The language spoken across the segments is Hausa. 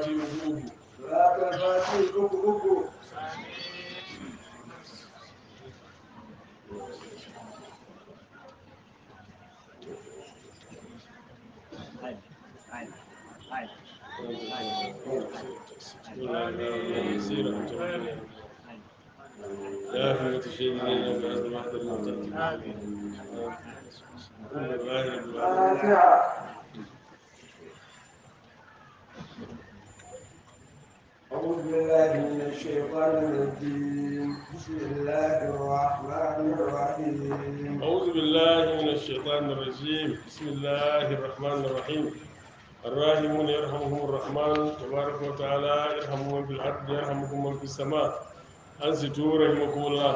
fati uku uku صلاة الفاتحة uku uku يا أخي متشهد لنا بأس واحد المعتاد فاتحة أعوذ بالله من الشيطان الرجيم بسم الله الرحمن الرحيم أعوذ بالله من الشيطان الرجيم بسم الله الرحمن الرحيم الراحمون يرحمهم الرحمن تبارك وتعالى يرحم من في الأرض يرحمكم من في السماء أنصتوا رحمكم الله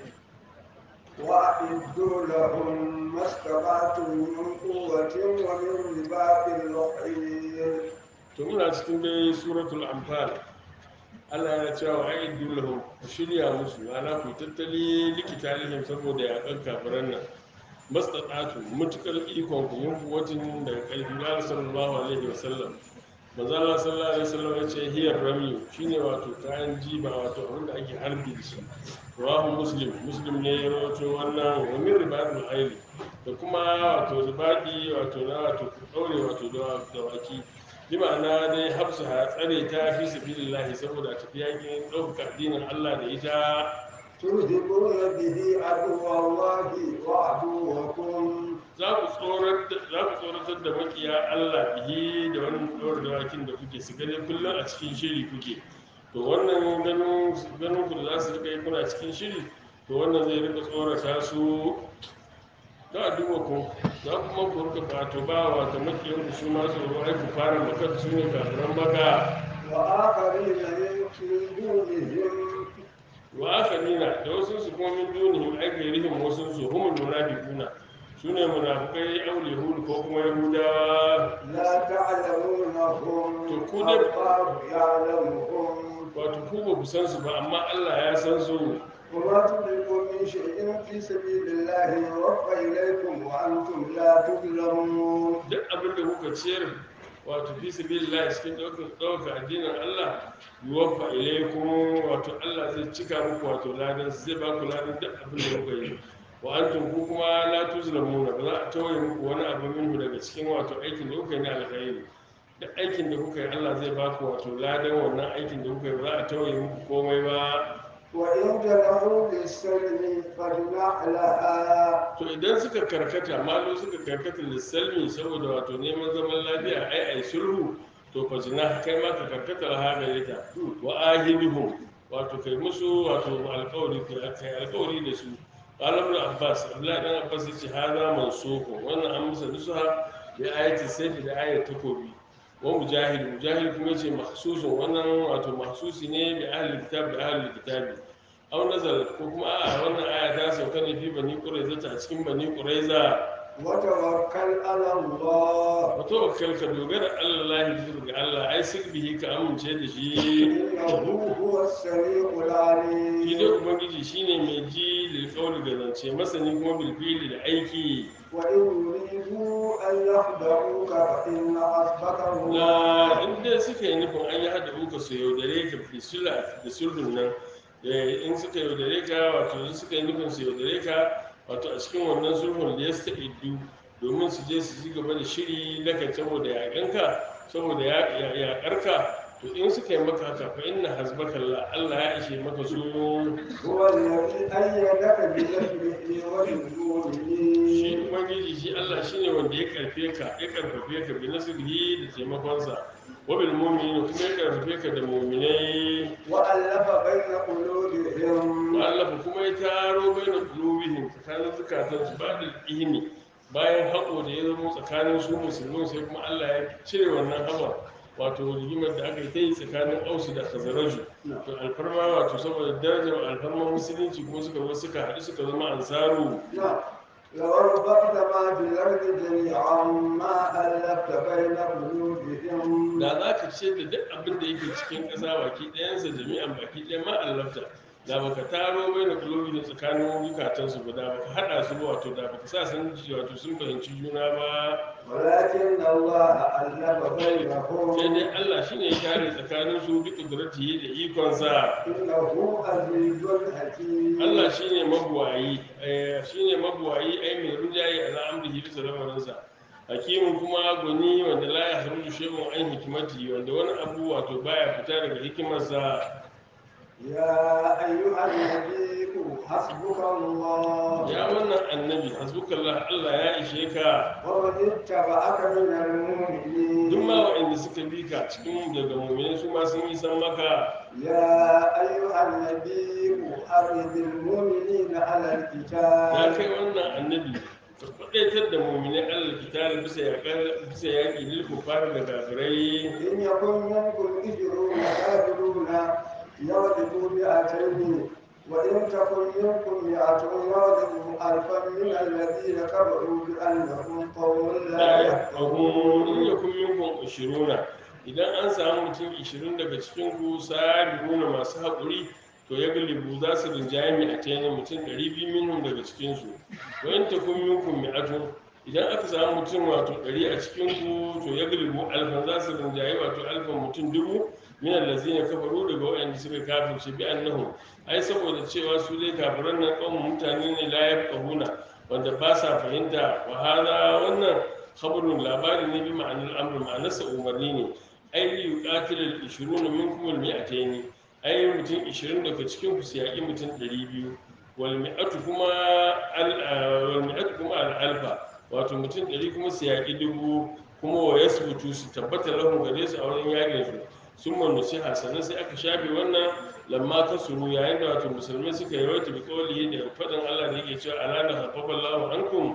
وأعدوا لهم ما استطعتم من قوة ومن رباط الخيل to muna cikin dai suratul anfal Allah ya cewa a'iddu lahum ku shirya musu ana ku tattali likita lihim saboda yakan kafiran nan mastata'atu mutukar ikon ku yin kuwatin daga ƙarfi ya sallallahu alaihi wasallam manzo Allah sallallahu alaihi wasallam ya ce hiyar rami shine wato kayan jiba wato abin da ake harbi da shi rawahu muslim muslim ne ya rawaito wannan wa min ribatul hayli da kuma wato ribadi wato na wato ku daure wato da dawaki bi ma'ana dai hafsu ha tsare ta fi sabilillahi saboda tafi yakin ɗaukaka addinin Allah da ita تذهبون به عدو الله وعدوكم za ku tsoratar za ku tsoratar da makiya Allah bihi da wannan ɗaura dawakin da kuke su gani kullum a cikin shiri kuke to wannan ganin ganin ku da za su rika yi kuna cikin shiri to wannan zai rika tsorata su ta duba ku za kuma ku rika wato ba wato makiyan ku su ma tsoro ai ku fara makar su ne kafiran baka وآخرين من دونهم wa aka nuna da wasu su kuma min dunihim ai gairihim wasu su humul munafiquna su ne munafikai aul yahud ko kuma yahudawa لا تعلمونهم تكون- الله يعلمهم wato ku ba ku san su ba amma Allah ya san su وما تدركوا من شيء في سبيل الله يوفى إليكم وأنتم لا تظلمون duk abin da kuka ciyar wato fi sabilillah cikin ɗaukar ɗaukar addinin Allah yuwaffa ilaykum wato Allah zai cika muku wato ladan zai ba ku ladan duk abin da kuka yi wa antum ku kuma la tuzlamuna ba za a tawaye muku wani abu minhu daga cikin wato aikin da kuka yi na alkhairi duk aikin da kuka yi Allah zai ba ku wato ladan wannan aikin da kuka yi ba za a tawaye muku komai ba وإن جنحوا للسلم فاجنح لها to idan suka karkata malo suka karkata lissalmi saboda wato neman zaman lafiya ai ai sulhu to fa jina kai ma ka karkata laha gare ta wa ahibihum wato kai musu wato alƙawari kai alƙawari da su qala ibn abbas abdullahi dan abbas yace hada mansukh wannan an musa nusuha bi ayati sayfi da ayat takobi wa mujahid mujahid kuma yace mahsusun wannan wato mahsusi ne bi ahli kitab da ahli kitabi aw nazal ko kuma a wannan aya ta sauka ne fi bani quraiza ta cikin bani quraiza وتوكل على الله wa tawakkal ka dogara Allah bisa ga Allah ai sirbihi ka amince da shi إنه هو السميع shi العليم dai ubangiji shine mai ji lil qawli da zance masani kuma bil fi'li da aiki وإن يريدوا أن يخدعوك فإن حسبك الله la in dai suka yi nufin an yi hada uka su yaudare ka fi sula da sulhun nan eh, in suka yaudare ka wato in suka yi nufin su yaudare ka wato a cikin wannan sulhun da ya sta iddu domin su je su ci gaba da shiri na kan saboda yaƙanka saboda yaƙarka to in suka yi maka haka fa inna hasbaka Allah Allah ya ishe maka su هو الذي أيدك بنصره shi وبالمؤمنين ubangiji shi Allah shine wanda ya karfe ka ya karfafe ka bi nasrihi da taimakonsa wa bil mu'minin kuma ya karfafe ka da mu'minai وألف بين قلوبهم Allah kuma ya taro baina qulubihim tsakanin zukatan su ba da ihni bayan haƙo da ya zama tsakanin su musulmin sai kuma Allah ya cire wannan haɓar wato rigimar da aka yi ta yi tsakanin ausu da khazaraju to alfarma wato saboda darajar alfarma musulunci kuma suka zo suka haɗu suka zama ansaru نعم لو أنفقت ما في الأرض جميعا ما ألفت بين قلوبهم da za ka ce da duk abin da yake cikin ƙasa baki ɗayansa jami'an baki ɗaya ma allafta da baka taro bai da kulobi da tsakanin zukatansu ba da baka hada su ba wato da baka sa sun ji wato sun fahimci juna ba ولكن الله ألف sai بينهم dai Allah shine ya kare tsakanin su duk kudratihi da ikonsa إنه عزيز حكيم Allah shine mabuwayi eh, shine mabuwayi ai mai rinjaye a al'amrihi bisa lamarinsa hakimin kuma gwani wanda la ya haruju shay'un an hikimati wanda wani abu wato baya fita daga hikimarsa يا أيها النبي حسبك الله ya wannan annabi hasbukallah Allah ya ishe ka ومن اتبعك من المؤمنين duk ma waɗanda suka bi ka cikin daga mu'mini su ma sun yi san maka يا أيها النبي حرض المؤمنين على ya القتال kai wannan annabi ka kwadaitar da mu'mini Allah kitare bisa yaƙar bisa yaƙi lil kufar da kafirai إن يكن منكم عشرون صابرون يغلبوا مئتين وإن تكن منكم مئة يغلبوا ألفا من الذين كفروا بأنهم قوم لا la yafqahun in يفقهون yakun minkum 20 idan an samu mutum 20 daga cikin ku sabiruna masu haƙuri to ya galibu za su rinjaye mi a tayin mutum 200 minhum daga cikin su wa in takun minkum mi'atun idan aka samu mutum wato 100 a cikin ku to ya galibu alfan za su rinjaye wato alfan mutum dubu min allazina kafaru daga waɗanda suka kafirce bi annahum ai saboda cewa su dai kafiran nan kawai mutane ne la yafqahuna wanda ba sa fahimta wa hada wannan khabarun labari ne bi ma'anar amr ma'anarsa umarni ne ai yuqatil al-20 minkum al-mi'atayn ai mutum 20 daga cikin ku su yaƙi mutum 200 wal mi'atu kuma al wal mi'atu kuma al-alfa wato mutum 100 kuma su yaƙi dubu kuma wa yasbutu su tabbata lahum gare su a wurin yaƙin su sun manusiha sannan sai aka shafe wannan lamma kasuru yayin da wato musulmai suka yi wata bi kawali da faɗin Allah da yake cewa alana hafafa Allahu ankum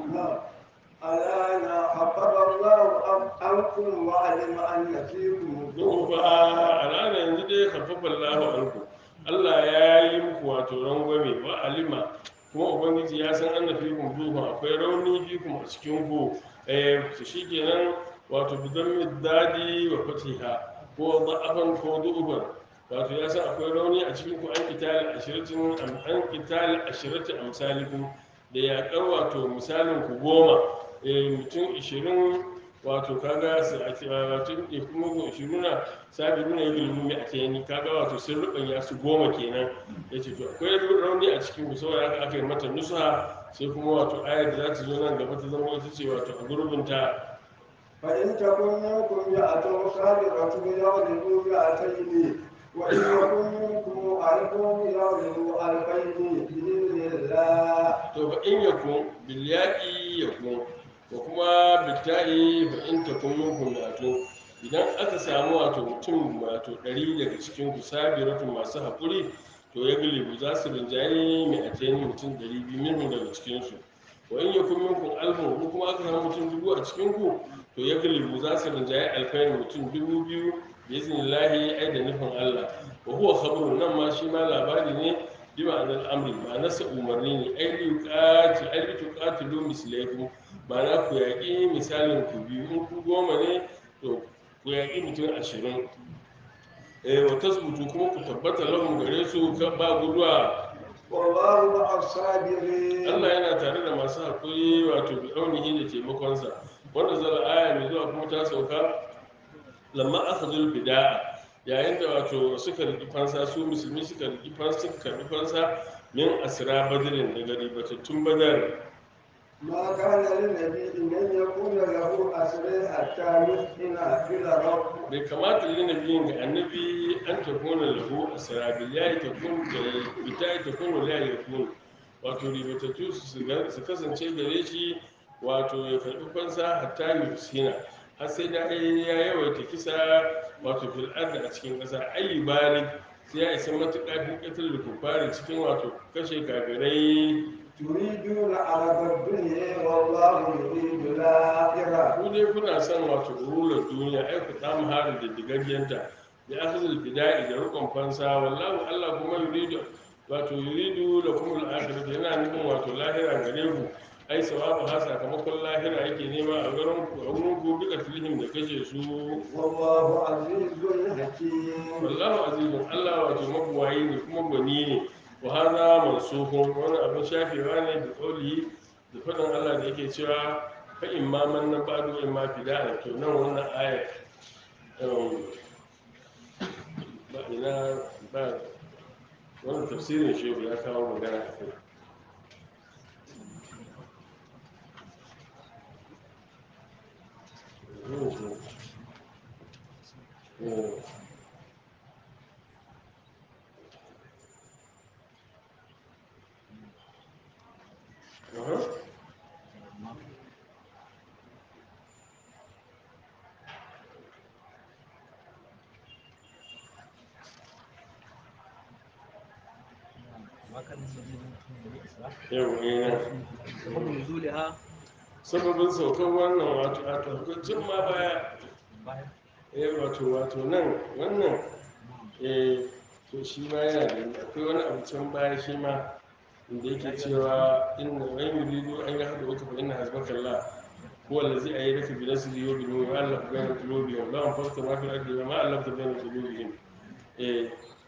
الآن خفف الله عنكم وعلم أن فيكم duhu fa alana yanzu dai hafafa Allahu ankum Allah ya yi muku wato rangwame wa alima kuma ubangiji ya san anna fikum duhu akwai rauni fikum a cikin ku eh to shikenan wato bidan dadi wa fatiha ko da'afan ko du'uban wato ya san akwai rauni a cikin ku an kitali ashiratin an kitali ashiratin amsalikum da yaƙar wato misalin ku goma eh mutum ishirin wato kaga su a kira wato ne kuma ko ishiruna sabi nuna yin ilimi a kai kaga wato sun rubanya su goma kenan ya ce to akwai rauni a cikin ku saboda haka aka yi mata nusa sai kuma wato ayar da za ta zo nan gaba ta zama ita ce wato a gurbinta فإن تكن منكم مئة صابرة يغلبوا مئتين وإن يكن منكم ألف يغلبوا ألفين بإذن الله to fa in yakun bil yaqi yakun ko kuma bitai fa in takun minkum mi'atun idan aka samu wato mutum wato ɗari daga cikin ku sabiratu masu haƙuri to ya galibu za su rinjaye mai a mutum ɗari biyu minhu daga cikinsu wa in yakun minkum alfun ko kuma aka samu mutum dubu a cikin ku to ya galibu za su rinjaye alfain mutum dubu biyu bi iznillahi ai da nufin Allah wa huwa khabarun nan ma shi ma labari ne bi ma'anar amri ma'anarsa umarni ne ai li yuqati ai li tuqatilu mislaikum ma'ana ku yaƙi misalin ku biyu in ku goma ne to ku yaƙi mutum ashirin eh wa tasbutu kuma ku tabbata lahum gare su kan ba guduwa والله مع الصابرين Allah yana tare da masu haƙuri wato bi aunihi da taimakonsa wanda zala aya mai zuwa kuma ta sauka lamma akhadul bida'a yayin da wato suka riki fansa su musulmi suka riki fansa suka karbi fansa min asra badrin daga ribatattun badar ما كان للنبي أن يكون له أسر حتى يسكن في الأرض bai kamata yi nabiyin ga annabi an takuna lahu asra bil yayi takun da bita takunu la yakun wato ribatattu su su- su kasance gare shi wato ya karbi fansa hatta yusina har sai da ya yawaita kisa wato fil ardi a cikin ƙasa ayi balik sai ya isa matuƙa fi ƙatar da kufari cikin wato kashe kafirai تريدون عرض الدنيا والله يريد الآخرة ku dai kuna son wato rular duniya ai ku samu harin da digaggenta da akhzul bida'i da rukun fansa wallahu Allah kuma yuridu wato yuridu lakum al-akhirah yana nufin wato lahira gare ku ai sawabu ha sakamakon lahira yake nema a garin ku a wurin ku duka tilhim da kashe su والله عزيز حكيم wallahu azizun Allah wato mabuwayi ne kuma gwani ne wa hada mansukun wani abin shafewa ne da kauli da faɗin Allah da yake cewa fa in ma man nan ba'du in ma fida to nan wannan aya um, ba ina ba wannan tafsirin shehu ya kawo magana a kai Mm. Aha. Yau, eh, سبب نزولها sababin saukar wannan wato a tabbacin ma baya eh wato wato nan wannan eh to shi ma yana da akwai wani abu can baya shi ma inda yake cewa inna wa yuridu an yahdu uka fa inna hasbaka Allah huwa allazi ayyadaka bi nasrihi wa bi nurihi wa allafa bayna qulubihim la anfaqta ma fil ardi wa ma allafta bayna qulubihim eh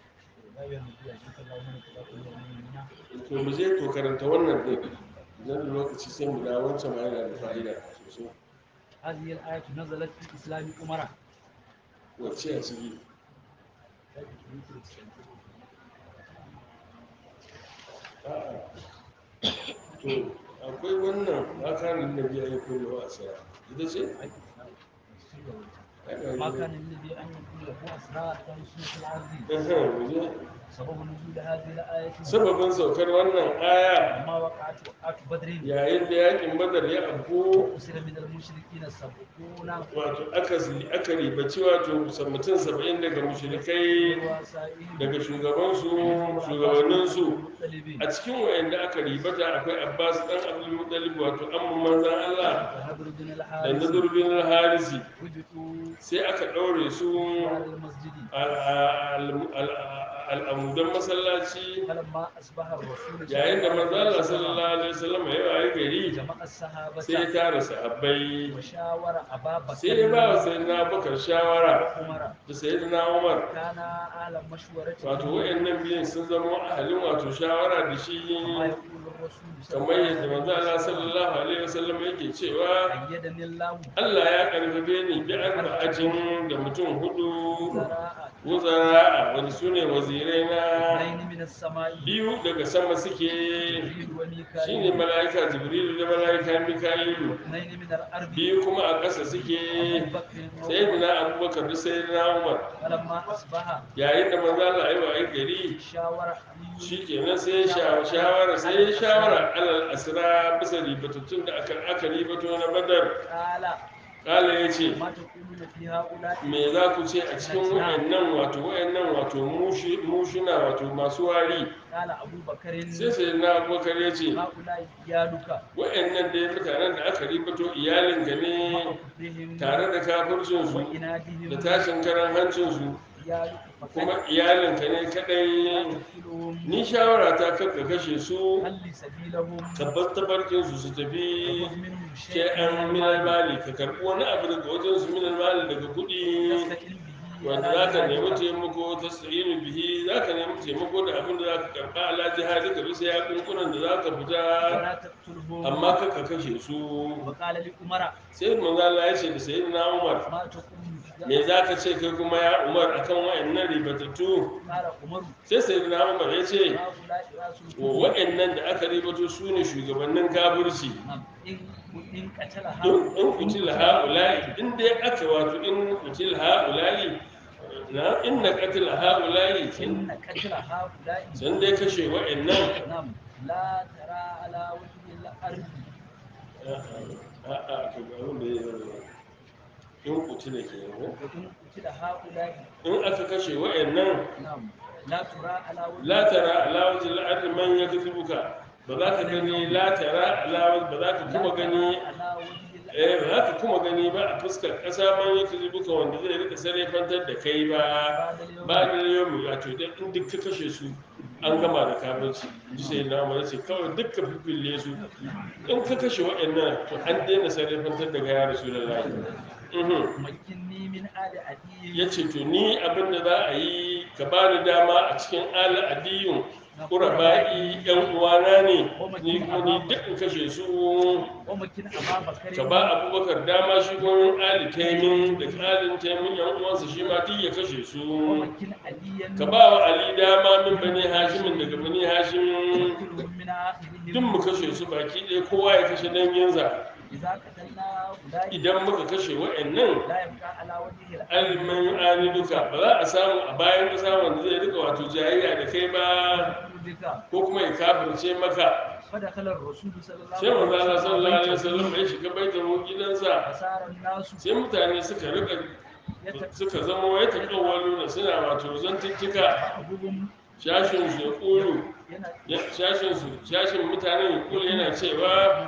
to mu je to karanta wannan din nan da lokaci sai mu dawo wancan ma yana da fa'ida sosai هذه الآية نزلت في إسلام أمراء wacce a ciki A'a. to akwai wannan makarin da biya yi kullu a saya ita ce ما كان الذي أن يكون له أسرار تمشي في الأرض Ehem, mu je. سبب نزول هذه الآية sababin saukar wannan aya لما وقعت وقعت بدر yayin da yakin badar ya abu أسر من المشركين سبعون wato aka aka ribaci wato mutum saba'in daga mushrikai ورؤسائهم daga shugabansu shugabanninsu المطلبين a cikin wayanda aka ribata akwai abbas dan abdul muttalib wato amman manzan allah وهبر بن da الحارث nadur bin harisi وجدوا sai aka ɗaure su على المسجد al'amudan masallaci فلما أصبح الرسول yayin da manzo Allah وسلم sallallahu alaihi wasallam ya wayi gari جمع الصحابة sai ya tara sahabbai وشاور أبا بكر sai ya ba wa sayyidina Abubakar shawara وعمر da sayyidina Umar كان أعلم مشورة wato wayannan biyun sun zama ahalin wato shawara da shi كما يقول الرسول صلى kamar الله yadda عليه manzo Allah وسلم sallallahu alaihi wasallam yake cewa أيدني الله Allah ya karfafe ni bi arba'atin da mutum hudu زراء wuzara wani su ne wazirai na اثنين من السماء biyu daga sama suke جبريل shine وميكائيل mala'ika jibrilu da mala'ika mika'ilu اثنين من الأرض biyu kuma a ƙasa suke أبو بكر sai وعمر na abubakar da sai na umar فلما أصبح yayin da manzo Allah ya wayi gari شاور علي shikenan sai ya sha- shawara sai ya shawara alal asra bisa ribatattun da aka aka ribato na badar قال kala yace ما تقولون في هؤلاء me za ku ce a cikin wayannan wato wayannan wato mushi mushina wato masu wari قال أبو بكر sai sai na abubakar ya ce هؤلاء إيالك wa'annan dai mutanen da aka ribato iyalinka ne مع كفرهم tare da kafircinsu da وإنادهم tashin karan hancinsu إيالك فقد kuma iyalinka ne لا kadai تقتلهم ni shawara ta kakka kashe su خل سبيلهم tabbas tabarkinsu su tafi خذ منهم ke شيئا an minal mali ka karɓi wani abu daga wajensu minal mali daga kuɗi تستقل به wanda على za ka nemi جهادك. taimako ta sa'inu bihi za ka nemi taimako da abin da za ka karɓa ala jihadi ka bisa ya kunkunan da za ka fita ولا تقتلهم amma kakka kashe su وقال لعمر sai manzo Allah ya ce da sayyidina Umar ما تقول في me za ka ce kai kuma ya Umar akan wayannan ribatattu قال عمر sai sayyidina Umar ya ce هؤلاء رأس wa الكفر wayannan da aka ribato su ne shugabannin kafirci نعم إن إن قتل in in kutil haula'i in dai aka wato in kutil haula'i na inna qatil haula'i إن قتل هؤلاء san dai kashe wayannan نعم لا ترى على وجه الأرض a'a to ga abin da ya zama in kutila kenan وإن قتل هؤلاء in aka kashe wayannan نعم لا ترى على وجه la tara ala wajhi al-ardi man yaktubuka ba za ka gani la tara ala ba za ka لا kuma ترى gani على وجه الأرض eh ba za ka kuma gani ba a fuskar ƙasa man yaktubuka wanda zai rika sarrafantar da kai ba بعد اليوم ba da yau wato idan in duk ka kashe su an gama da kafirci ji sai na mu ce kawai duk ka fifille su in ka kashe waɗannan to an daina sarrafantar da gaya rasulullahi mhm مكني من آل عدي ya ce to ni abin da za a yi ka ba ni dama a cikin ala adiyun ƙuraba'i yan uwana ne ni kuma ni duk in kashe su ومكن أبا بكر ka ba abubakar dama shi gomin ali taimin da alin taimin yan uwansa shi ma duk ya kashe su ومكن عليا ka ba wa ali dama min bani hashimin daga bani hashim وكلهم من duk mu آخرهم kashe su baki ɗaya kowa ya kashe danginsa إذا قتلنا أولئك idan muka kashe wa'annan لا يبقى على وجه الأرض alimin ani duka ba za a samu a bayan ƙasa wanda zai rika wato jayayya da kai ba بك ko kuma ya kafirce maka فدخل الرسول صلى الله sai manzo Allah sallallahu alaihi عليه wasallam وسلم ya shiga baitul gidansa فصار الناس sai mutane suka rika يتبعهم suka zama ya taƙawwalu da suna wato zantuttuka shashin su ya ƙulu shashin su shashin mutanen ya ƙulu yana cewa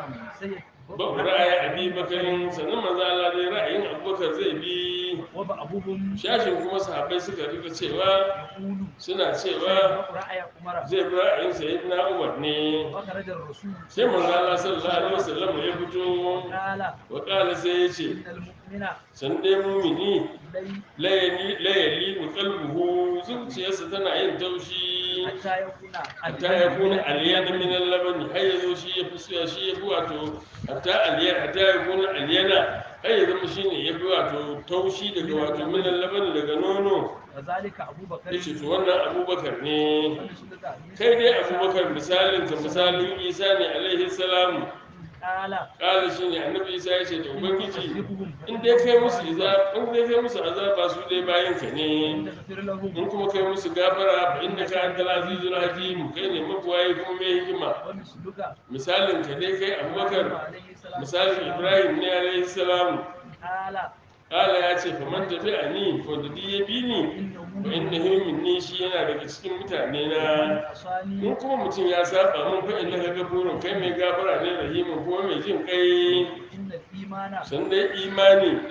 ba ra'ayi abi bakarin sannan manzo Allah dai ra'ayin abubakar zai bi وبعضهم shashin kuma sahabbai suka rika cewa يقول suna cewa رأي عمر zai bi ra'ayin sayyidina Umar ne وخرج الرسول sai manzo Allah sallallahu alaihi wasallam ya fito قال wa qala sai ya ce إن المؤمن san dai mumini لي layali layali mu qalbuhu zuciyarsa tana yin taushi حتى يكون hatta ya kuna aliyana min al-labani har ya zo shi ya fi suya shi ya fi wato hatta aliyana hatta ya kuna aliyana har ya zama shi ne ya fi wato taushi daga wato min al-labani daga nono وذلك أبو بكر ya ce to wannan abubakar ne ونسلك عيسى kai dai abubakar misalin ka misalin isa ne alaihi salamu قال kala shi ne annabi isa ya ce da ubangiji يكذبهم in dai kai musu iza in dai kai musu azaba su dai bayan ka ne إن تغفر لهم in kuma kai musu gafara fa inda ka antal azizul hakim kai ne mabuwayi kuma mai hikima ومثلك misalin ka dai kai abubakar عليه السلام misalin ibrahim ne alaihi salam قال kala ya ce faman tafi a ni wanda duk ya bi ni wa inna himin ni shi yana daga cikin mutane na عصاني in kuma mutum ya saba mun fa inda ka gafurin kai mai gafara ne rahimin kuma mai jin kai إن الإيمان san dai imani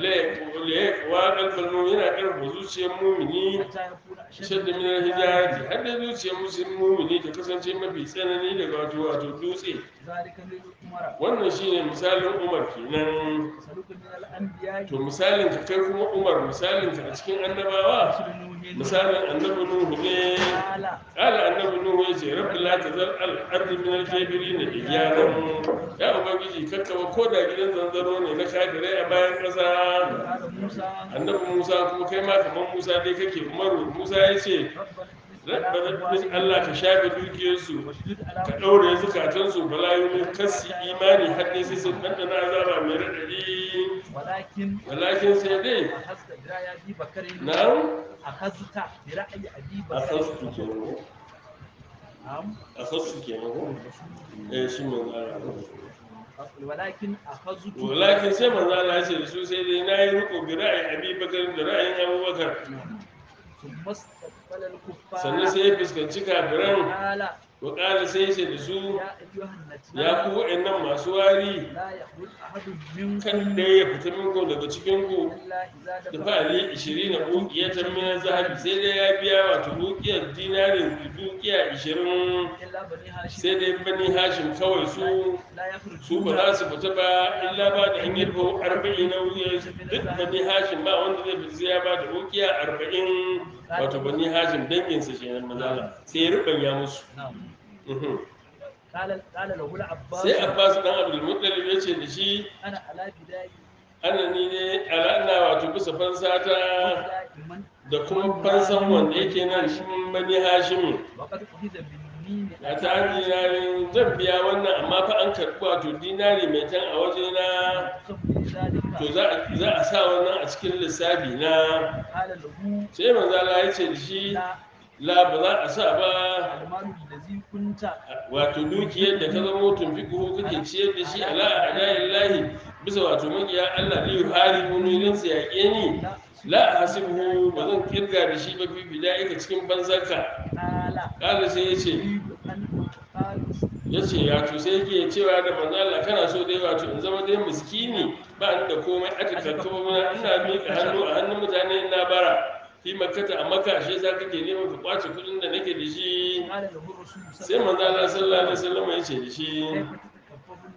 la wa kalbal yana karfa zuciyar mumini حتى يكون أشد shadda min al-hijarati har da zuciyar musulmi mumini ta kasance mafi tsanani daga wato wato dutse ذلك للعمر wannan shine misalin umar kenan سلوك من الأنبياء to misalin ka kai kuma umar misalin ka a cikin annabawa مثل نوح misalin annabi nuhu ne قال kala annabi nuhu ya ce rabbi la tazar al ardi min al kafirin iyaran ya ubangiji kakkaba ko da gidan zanzaro ne na kafirai a bayan kasa قال موسى annabi musa kuma kai ma kamar musa dai kake umaru musa ya ce ربنا rabbi allah ka shafe dukiyarsu واشدد ka على ɗaure zukatansu bala yumin kasi imani har ne sai sun ɗanɗana azaba mai raɗaɗi ولكن walakin sai dai أخذت برأي أبي بكر na أخذت برأي أبي a بكر kasu kenan ko نعم a kasu kenan ko eh shi mun tsara ولكن أخذت walakin sai manzo Allah ya ce da su sai dai nayi riko bi ra'ayi Abi Bakar da ra'ayin Abu Bakar ثم استقبل الكفار sannan sai ya fuskanci kafiran قال wa qala sai ya ce da su يا أيها ya النتنى ku wa'annan masu wari لا يخرج أحد kan منكم ɗaya ya fita minku daga cikin ku إلا إذا da دفع fa'ali 20 na uqiyatan min zahabi sai dai ya biya wato uqiyar dinarin uqiya 20 إلا بني هاشم sai dai bani hashim kawai su لا su يخرجون ba za su fita ba illa ba da an yi rubo arba'in na wuya duk bani hashim ba wanda zai fita sai ya ba da ukiya arba'in wato bani hashim danginsa shi nan mazala sai ya rubanya musu نعم Mhm. قال قال له العباس sai abbas dan abdul muttalib ya ce da shi أنا على بداية ana ni ne ala ina wato bisa fansa ta دائما da kuma fansan wanda yake nan shi bani hashim وقد أخذ بالمين a ta dinarin zan biya wannan amma fa an karɓi wato dinari mai tan a wajena ثم ذلك to za a- za a sa wannan a cikin lissafi na قال له sai manzo Allah ya ce da shi لا la ba za a sa ba المال الذي كنت wato dukiyar da ka zama tunfiku kake ciyar da shi ala adayin lahi bisa wato makiya Allah li hari munin sa yaƙe ni لا la hasibuhu ba zan kirga da shi ba fi bida'ika cikin banzarka قال kala sai ya ce أريد أن قال ya ce ya to sai yake cewa da manzo Allah kana so dai wato in zama dai miskini ba ni da komai aka kakkaba mana ina miƙa hannu a hannun mutane ina bara fi makkata a makka shi yasa kake neman ka kwace kuɗin da nake da shi قال له الرسول sai manzo Allah sallallahu alaihi wasallam ya ce da shi كيف تتكفف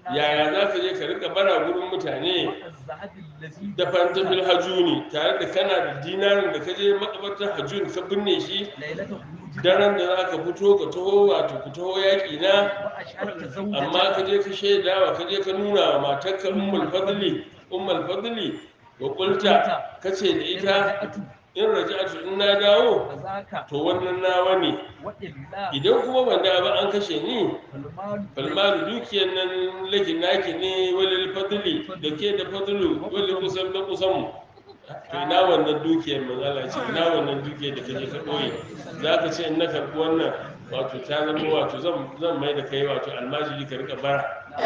yaya za ka je ka rika bara gurin mutane الذهب الذي da fantabil hajuni tare da kana da dinarin da ka je makabartar hajuni ka binne shi ليلة خروجك daren da za ka fito ka taho wato ku taho yaƙi na وأشهدت amma ka زوجتك je ka shaidawa ka je ka nuna wa matarka ummul fadli ummul fadli wa qulta ka ce da ita in raja'atu in na dawo فذاك to wannan nawa ne وإلا idan kuma ban da ba an kashe ni فالمال falmalu dukiyar nan laki naki ne walil fadli da ke da fadlu walil kusan da kusan mu to ina wannan dukiyar manzala ce ina wannan dukiyar da kaje ka ɓoye za ka ce in na karɓi wannan wato ta zama wato zan zan mai da kai wato almajiri ka rika bara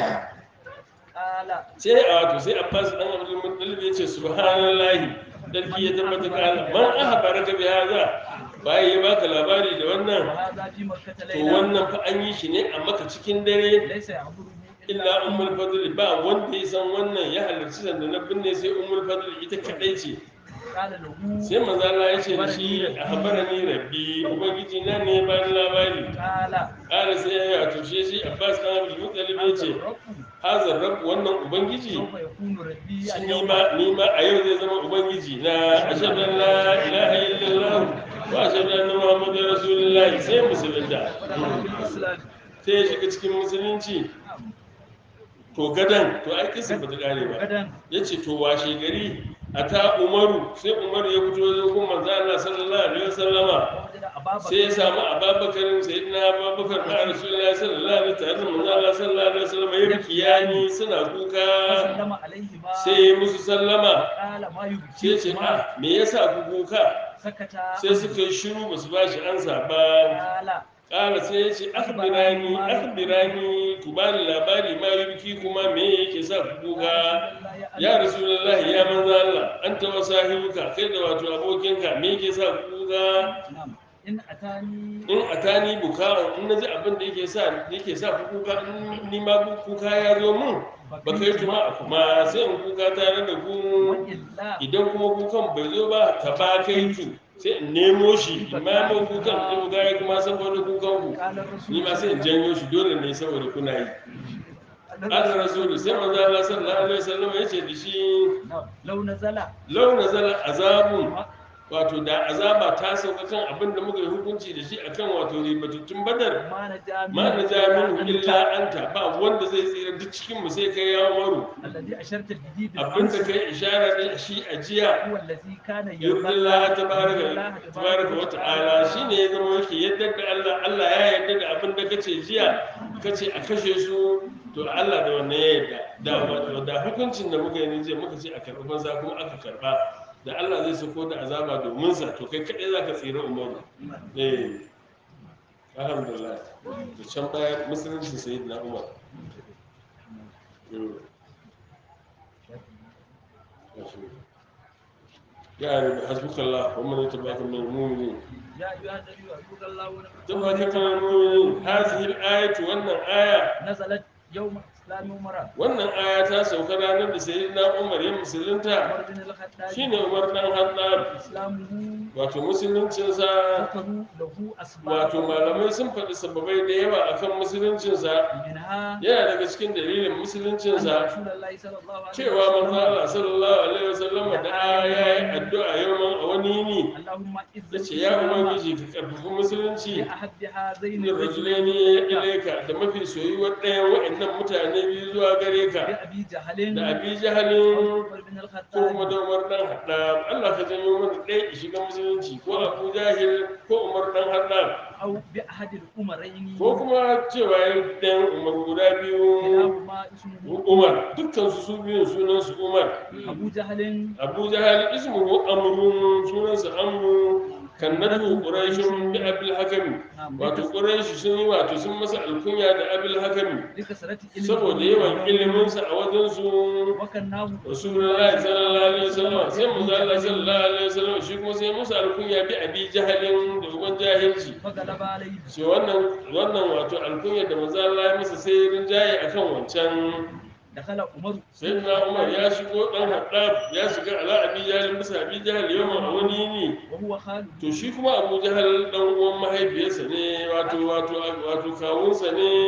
قال sai a wato sai abbas dan abdul muttalib ya ce subhanallahi dalki ya tabbata ka Allah man ahbaraka bi hadha bai ya baka labari da wannan وهذا في مكة to ليلة wannan fa an yi shi ne a maka cikin dare ليس يعبره illa ummul fadl ba wanda ya san wannan ya halarci sanda na binne sai ummul fadl ita kadai ce قال له sai manzo Allah ya ce da shi a habarani rabbi ubangiji na ne ba ni labari قال kala sai ya tushe shi Abbas dan Abdul Muttalib ya ce الرب hazar rabb wannan ubangiji سوف يكون ربي shi ni اليوم ma ni ma a yau zai zama ubangiji na ashhadu an la ilaha illallah wa ashhadu anna muhammadar rasulullahi sai musulunta ودخل في الإسلام sai ya shiga cikin musulunci to gadan to ai kisa ba ta kare ba غدا ya ce to washe gari a ta umaru sai umaru ya fito zai kuma manzo Allah sallallahu alaihi wasallama ووجد أبا sai ya بكر samu ababakarin sayyidina ababakar da rasulullahi sallallahu alaihi tare da manzo Allah sallallahu alaihi wasallama ya bikiyani suna kuka فسلم عليهما sai ya musu sallama قال ما sai ce يبكيكما ah me yasa ku kuka سكتا sai suka yi shiru ba su ba shi ansa ba قال kala sai ya ce akhbirani akhbirani ku bani labari ma yubki kuma me yake sa ku kuka ya rasulullahi ya manzo Allah anta wa sahibuka kai da wato abokinka me yake sa ku kuka نعم إن أتاني in atani buka in naji abin da yake sa yake sa ku kuka in ni ma kuka ya zo mun ba kai tuma kuma sai in kuka tare da ku وإلا idan kuma kukan bai zo ba ta ba kai tu sai in nemo shi ma mai kukan in kuka ya kuma saboda kukan ku قال الرسول ni ma sai in janyo shi dole ne saboda kuna yi Allah rasulu sai manzo Allah sallallahu alaihi wasallam ya ce da shi نعم لو نزل law nazala azabun wato da azaba ta sauka kan abin da muka yi hukunci da shi akan wato ribatattun badar ما نجا ma na ja min أنت illa anta ba wanda zai tsira duk cikin mu sai kai ya maru الذي أشرت به abin da بالأمس kai ishara da shi a jiya هو الذي كان yurdillah tabaraka الله tabaraka wa ta'ala shine ya zama yake yadda da Allah Allah ya yarda da abin da kace jiya kace a kashe su to Allah da wannan ya yarda da wato da hukuncin da muka yi ne jiya muka ce a karɓi banza kuma aka karɓa da Allah zai sako da azaba domin sa to kai kadai zaka tsira umaru eh alhamdulillah da can baya musulunci sayyidina Umar Mm. يا رب حسبك الله ومن يتبعك من المؤمنين يا أيها النبي أحبك الله ونبي تبعك من المؤمنين هذه الآية وأن آية نزلت يوم إسلام عمر وأن آية تاسو كرانا سيدنا عمر يا مسلمتا عمر بن الخطاب شين عمر بن الخطاب إسلامه wato musuluncinsa ذكروا له أسباب wato malamai sun faɗi sababai da yawa akan musuluncinsa منها yana daga cikin dalilin أن musuluncinsa رسول الله صلى الله عليه cewa manzo وسلم Allah sallallahu alaihi wasallam da ya yi addu'a yawan a wani yini اللهم إذ yace ya ubangiji ka karfafi musulunci بأحد هذين da rajulaini ilaika da mafi soyuwar ɗayan wa'annan mutane biyu zuwa gare ka بأبي جهل da abi jahalin عمر بن ko kuma الخطاب da umar dan haddam Allah ka janyo mana ɗaya ya shiga musulunci ko abu jahil ko umar dan haddam أو بأحد الأمرين ko kuma cewa ya ɗayan umar guda biyu كلاهما اسمه umar dukkan su su biyun sunan su umar أبو جهل abu jahal ismuhu amrun sunansa amru kannatu quraishun bi abil hakami نعم wato quraishi sun yi wato sun masa alkunya da abil hakami لكثرة علمه saboda yawan iliminsa a wajensu وكناه rasulullahi sallallahu alaihi wasallam sai manzo Allah sallallahu alaihi wasallam shi kuma sai musu alkunya bi abi jahalin da uban jahilci فغلب عليه sai wannan wannan wato alkunya da manzo Allah ya masa sai rinjaye akan wancan دخل عمر sayyidina Umar ya shigo dan Haddab ya shiga ala abi jahal bisa abi jahal yawan a wani yini وهو خالد to shi kuma Abu Jahal dan uwan mahaifiyarsa ne wato wato wato kawunsa ne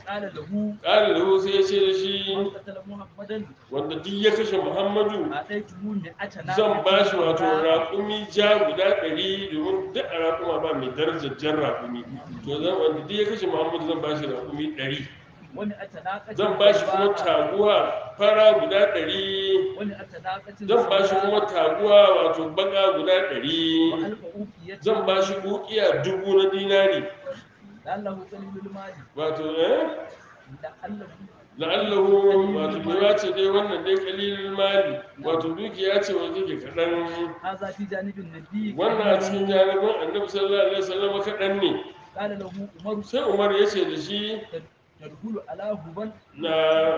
قال له ƙari da sai ya ce da shi من قتل محمدا wanda duk ya kashe muhammadu أعطيته مئة ناقة zan ba shi wato حمراء raƙumi ja guda ɗari domin duk a raƙuma ba mai darajar jan raƙumi to zan wanda duk ya kashe muhammadu zan ba shi raƙumi ɗari ومئة ناقة zan ba shi kuma حمراء taguwa fara guda ɗari ومئة ناقة zan ba shi kuma سوداء taguwa wato baka guda ɗari وألف أوقية zan ba shi ukiya dubu na dinari لعله قليل المال wato eh لعله la'allahu wato bai ce dai wannan dai kalilin mali wato dukiya ce wanda take kaɗan هذا في جانب النبي wannan a cikin janibin annabi sallallahu alaihi wasallam kaɗan ne قال له عمر sai umar ya ce da shi تدخل على هبل na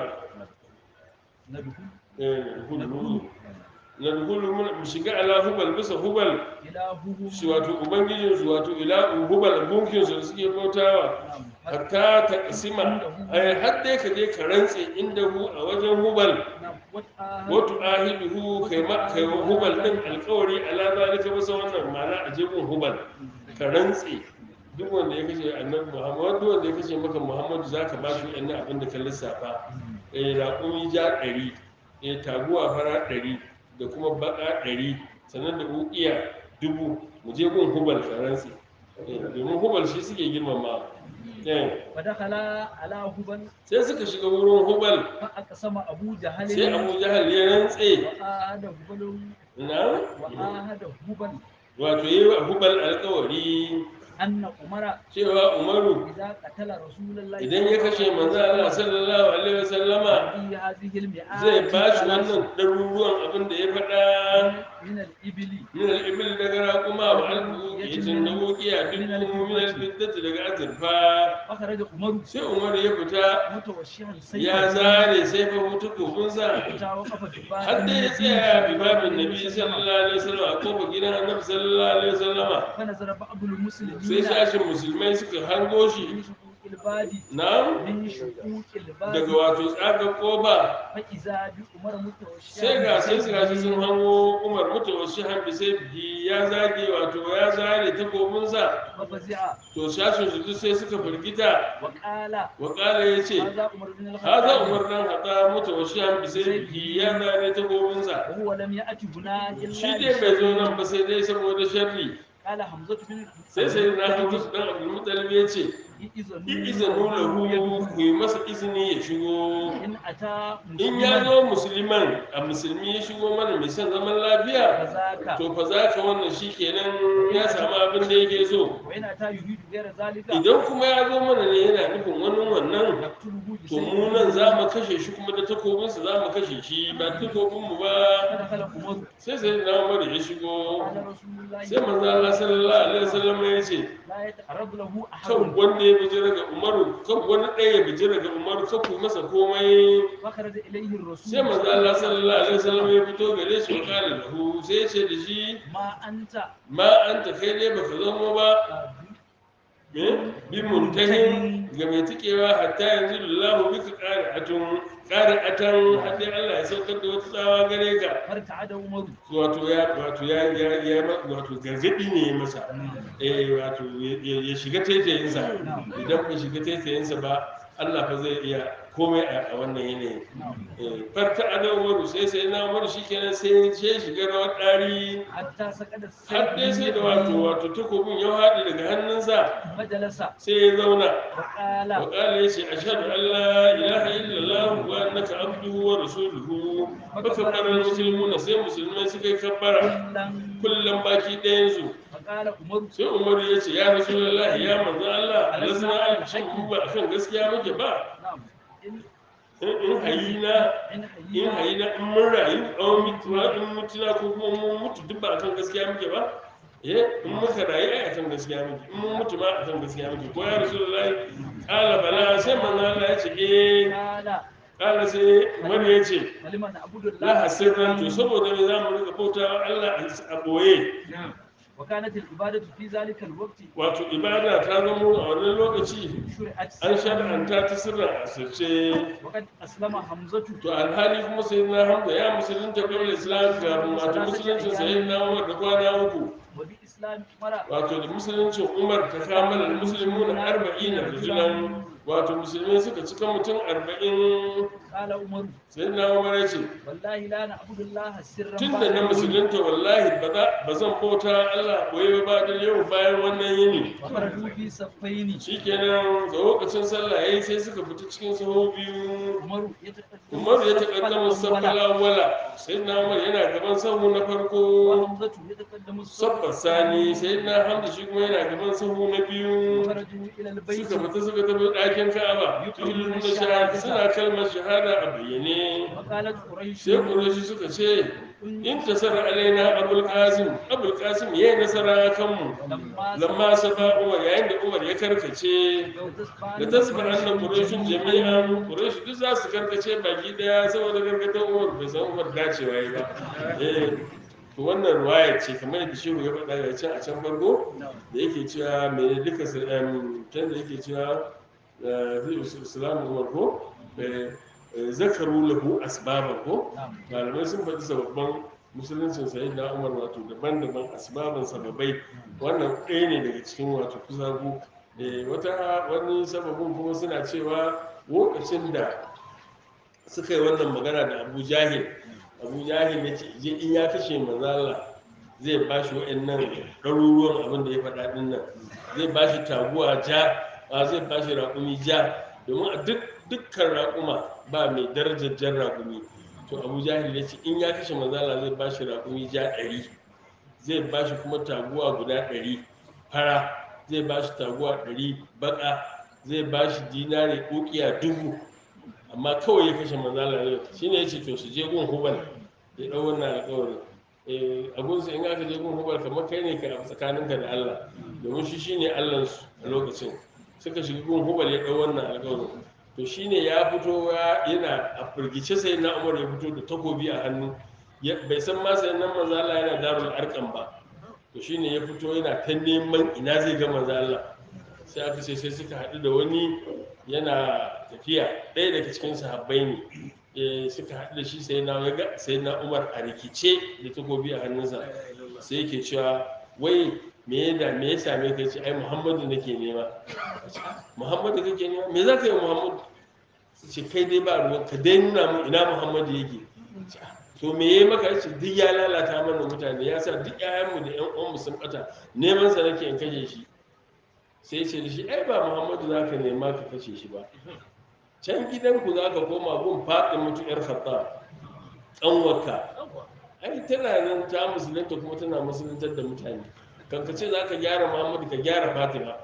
ندخل eh, hulu na hulu mu shiga ala hubal bisa hubal إلههم shi wato ubangijinsu wato ila hubal gunkinsu da suke bautawa نعم hatta ta kasima ai har dai ka je ka rantse inda hu a wajen hubal نعم وتعاهد wato ahiduhu kai ma kai wa hubal din alƙawari ala zalika masa wannan ma'ana a jibin hubal ka rantse duk wanda ya kashe annabi muhammad duk wanda ya kashe maka muhammadu zaka ba shi wannan abin da ka lissafa eh raƙumi ja ɗari eh taguwa fara ɗari da kuma baƙa ɗari sannan da uƙiya dubu mu je gun hubal ka rantse Eh, domin hubal shi suke girmama eh فدخل على هبل sai suka shiga wurin hubal فأقسم أبو جهل sai abu jahal ya rantse وآهد هبل na وآهد هبل wato yi wa hubal alkawari أن عمر cewa umaru إذا قتل رسول الله idan ya kashe manzo Allah sallallahu alaihi wasallama في هذه المئات zai ba shi wannan ɗaruruwan abin da ya faɗa من الإبل min al-ibil daga raƙuma wa albu yajin da wuƙiya dubu min al-fiddati daga azurfa فخرج عمر sai umaru ya fita متوشحا ya سيفا zare sai fa mutu kofinsa حتى وقف بباب har da ya tsaya bi babin nabi sallallahu alaihi wasallam a kofar gidan annabi sallallahu alaihi wasallama فنزل بعض المسلمين sai sashin musulmai suka hango shi من شقوق الباب na من شقوق daga الباب wato tsagar koba فإذا بعمر متوشحا sai ga sai su gashi sun hango umar mutu wasu hambi sai biyi ya zage wato ya zare takobinsa ففزع to sashin su duk sai suka firgita وقال wakala ya ce هذا عمر بن haza الخطاب umar dan hata mutu wasu hambi sai biyi ya zare takobinsa وهو لم يأت هنا shi إلا dai bai zo لشيء. nan ba sai dai saboda sharri قال حمزة بن sai sai na hamdu dan abdulmutalib ya ce إذن izinu lahu ku yi masa izini ya shigo إن أتى in ya zo musulman a musulmi ya shigo mana mai son zaman lafiya فذاك to fa za ka wannan shi kenan ya samu abin da yake so وإن أتى يريد غير ذلك idan kuma ya zo mana ne yana nufin wani wannan نقتله to mu nan za mu kashe shi kuma da takobinsa za mu kashe shi ba takobinmu ba فدخل عمر sai sai na umar ya shigo قال رسول الله sai manzo Allah sallallahu alaihi wasallam ya ce لا يتعرض له kan أحد wanda ya bijira ga umaru kan wani ɗaya ya bijira ga umaru kan ku masa komai فخرج إليه الرسول sai manzo Allah sallallahu alaihi wasallam ya fito gare shi wa kala lahu sai ya ce da shi ما أنت ma anta kai dai baka zamo ba me bi muntahin ga mai tikewa hatta yanzu lillahi bika qari'atun qari'atan har dai Allah ya saukar da wata tsawa gare ka فارتعد عمر wato ya wato ya ya ya wato gargadi ne ya masa eh wato ya ya shiga taitayinsa idan bai shiga taitayinsa ba Allah fa zai iya komai a a wannan yanayin eh farta ada umaru sai sai na umaru shikenan sai sai shiga rawar dari حتى سقط har dai sai da wato wato takobin ya haɗe daga hannunsa مجلس sai ya zauna وقال وقال يشي أشهد أن لا إله إلا الله وأنك عبده ورسوله فكبر المسلمون سي مسلمين سكي كبر كلا كلهم باكي دينسو فقال عمر sai umar ya ce ya rasu lallahi ya manzo Allah alasna an shin mu ba akan gaskiya muke ba نعم إن in in hayina إن in حيينا hayina in mun rayu an mutuwa in mutuna ko kuma mun mutu duk ba akan gaskiya muke ba eh in muka rayu ai akan gaskiya muke in mun mutu ma akan gaskiya muke ko ya rasu lallahi kala bala sai manzo Allah ya ce eh قال kala sai wani ya ce ولمن نعبد الله la hasirran to saboda me za mu rika bautawa Allah a boye نعم وكانت العبادة في ذلك الوقت wato ibada ta zamo a wannan lokaci شرعت an shar'anta ta sirrin asirce وقد أسلم حمزة to alhali kuma sai na hamza ya musulunta kawai islam kafin wato musuluncin sai na umar da kwana uku وبإسلام عمر wato da musuluncin umar ta kamala da musulmi na arba'in da rajulan wato musulmi suka cika mutum arba'in قال عمر sai na umar ya ce والله لا نعبد الله سرا tun بعد da na اليوم. musulunta wallahi ba za- ba zan bauta Allah koyi ba da yau bayan wannan yini فخرجوا في صفين shikenan da lokacin sallah yayi sai suka fita cikin sahu biyu عمر يتقدم Umar ya الصف taƙaddama الأول saffala wala sai na Umar yana gaban sahu na farko وحمزة يتقدم الصف sabbar sani sai na Hamza shi kuma yana gaban sahu na biyu خرجوا إلى البيت suka fita suka tafi ɗakin Ka'aba tuhilun da shahada suna kalmar shahada a bayyane وقالت قريش sai Qurayshi suka ce in tasara alaina Abul Qasim Abul Qasim yayi nasara kanmu لما lamma saba Umar yayin da Umar ya karkace لو تسمع da tasbar annan Qurayshin jami'an Quraysh duk za su karkace baki daya saboda karkatar Umar bai san Umar dacewa yi ba eh to wannan ruwaya ce kamar yadda shehu ya faɗa ga can a can farko da yake cewa mai duka su em, can da yake cewa eh, fi islamu umar ko eh, eh, zakaru lahu asbaban ko نعم malamai sun faɗi sababban musuluncin sayi na umar wato daban-daban asbaban sababai wannan ɗaya ne daga cikin wato kusagu Eh, wata wani sababin kuma suna cewa lokacin da suka yi wannan magana da abu jahil abu jahil ya ce je in ya kashe manzala zai ba shi wa'annan ɗaruruwan abin da ya faɗa ɗin nan zai ba shi taguwa ja a zai ba shi raƙumi ja domin a duk dukkan raƙuma ba mai darajar jan raƙumi to abu jahil ya ce in ya kashe manzala zai ba shi raƙumi ja ɗari zai ba shi kuma taguwa guda ɗari fara zai ba shi taguwa ɗari baƙa zai ba shi dinare ƙuƙiya dubu amma kawai ya kashe manzala ne shi ne ya ce to su je gun hubal ya ɗau wannan alƙawarin Eh, a gunsa in aka je gun hubal kamar kai ne ka a tsakaninka da allah domin shi shine allansu a lokacin suka shiga gun hubal ya ɗau wannan alƙawarin to shine ya fito ya- yana a firgice sai na umar ya fito da takobi a hannu Ya- bai san ma sai nan manzo Allah yana darul arqam ba to shine ya fito yana ta neman ina zai ga manzo Allah sai aka ce sai suka haɗu da wani yana tafiya ɗaya daga cikin sahabbai ne Eh, suka haɗu da shi sai na ya ga sai na Umar a rikice da takobi a hannunsa sai yake cewa wai me ya da me ya same ka ce ai Muhammadu nake nema Muhammadu kake nema me za ka yi wa Muhammadu ce kai dai ba ruwan ka dai nuna mun ina Muhammadu yake to me yayi maka yace duk ya lalata mana mutane ya sa duk ƴaƴanmu da ƴan uwanmu sun bata neman sa nake in kashe shi sai ya ce da shi ai ba Muhammadu za ka nema ka kashe shi ba can gidanku za ka koma gun faɗin mutu ƴar Khattab ƙanwarka ai tana nan ta musulunta kuma tana musuluntar da mutane kan ka ce za ka gyara Muhammadu ka gyara Fatima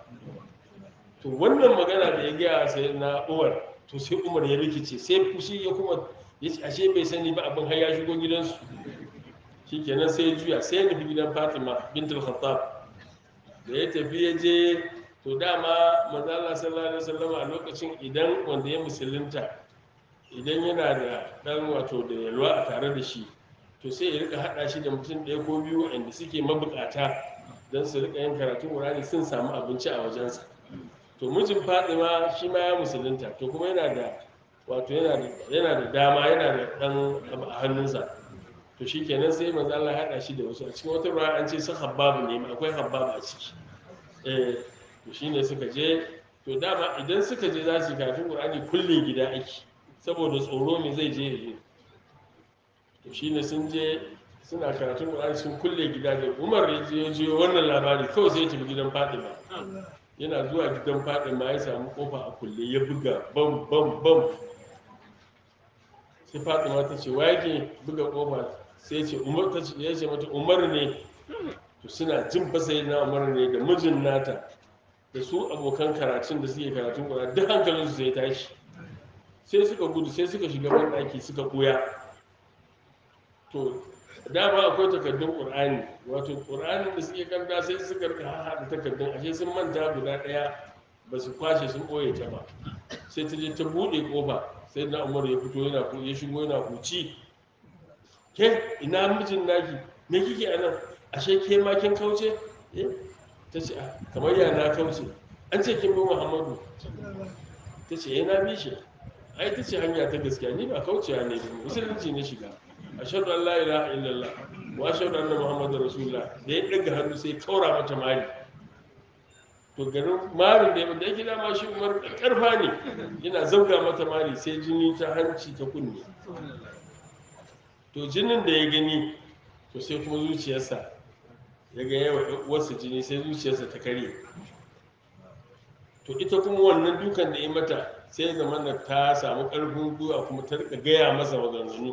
to wannan magana da ya gaya sai na Umar to sai Umar ya rikice sai fushi ya kuma ya ce ashe bai sani ba abin har ya shigo gidansu shikenan sai ya juya sai ya nufi gidan Fatima bintul Khattab da ya tafi ya je to dama manzo Allah sallallahu alaihi wasallam a lokacin idan wanda ya musulunta idan yana da dan wato da yalwa a tare da shi to sai ya rika hada shi da mutum ɗaya ko biyu waɗanda suke mabukata don su rika yin karatun Qur'ani sun samu abinci a wajensa to mijin Fatima shi ma ya musulunta to kuma yana da wato yana da yana da dama yana da dan abu a hannunsa to shikenan sai manzo Allah ya hada shi da wasu a cikin wata ruwa an ce su habbabu ne akwai habbabu a ciki eh to shine suka je to dama idan suka je za su yi karatun Qur'ani kulle gida ake saboda tsoro me zai je ya je to shine sun je suna karatun Qur'ani sun kulle gida da Umar ya je ya je wannan labari kawai sai ya tafi gidan Fatima yana zuwa gidan Fatima ya samu kofa a kulle ya buga bam bam bam sai Fatima ta ce wa yake buga kofa sai ya ce Umar ta ce ya ce mata Umar ne to suna jin fa sai na Umar ne da mijin nata da su abokan karatun da suke karatun Qur'ani duk hankalinsu sai tashi sai suka gudu sai suka shiga ban ɗaki suka koya to dama akwai takardun ƙur'ani wato ƙur'anin da suke kanta sai suka rika haɗa takardun ashe sun manta guda ɗaya ba su kwashe sun ɓoye ta ba sai ta je ta buɗe ƙofa sai na umar ya fito yana ku ya shigo yana kuci ke ina mijin naki me kike a nan ashe ke ma kin kauce eh ta ce "Ah, kamar ya na kauce an ce kin bi muhammadu ta ce eh na bi shi ai ta ce hanya ta gaskiya ni ba kaucewa ne ba musulunci ne shiga ashhadu an la ilaha illallah wa ashhadu anna muhammadar rasulullah da ya daga hannu sai kaura mata mari to garin marin da da yake dama shi umar karfa ne yana zauga mata mari sai jini ta hanci ta kunne to jinin da ya gani to sai kuma zuciyarsa ya ga yawa wasu jini sai zuciyarsa ta karye to ita kuma wannan dukan da ya mata sai ya zama da ta samu ƙarfin gwiwa kuma ta rika gaya masa maganganu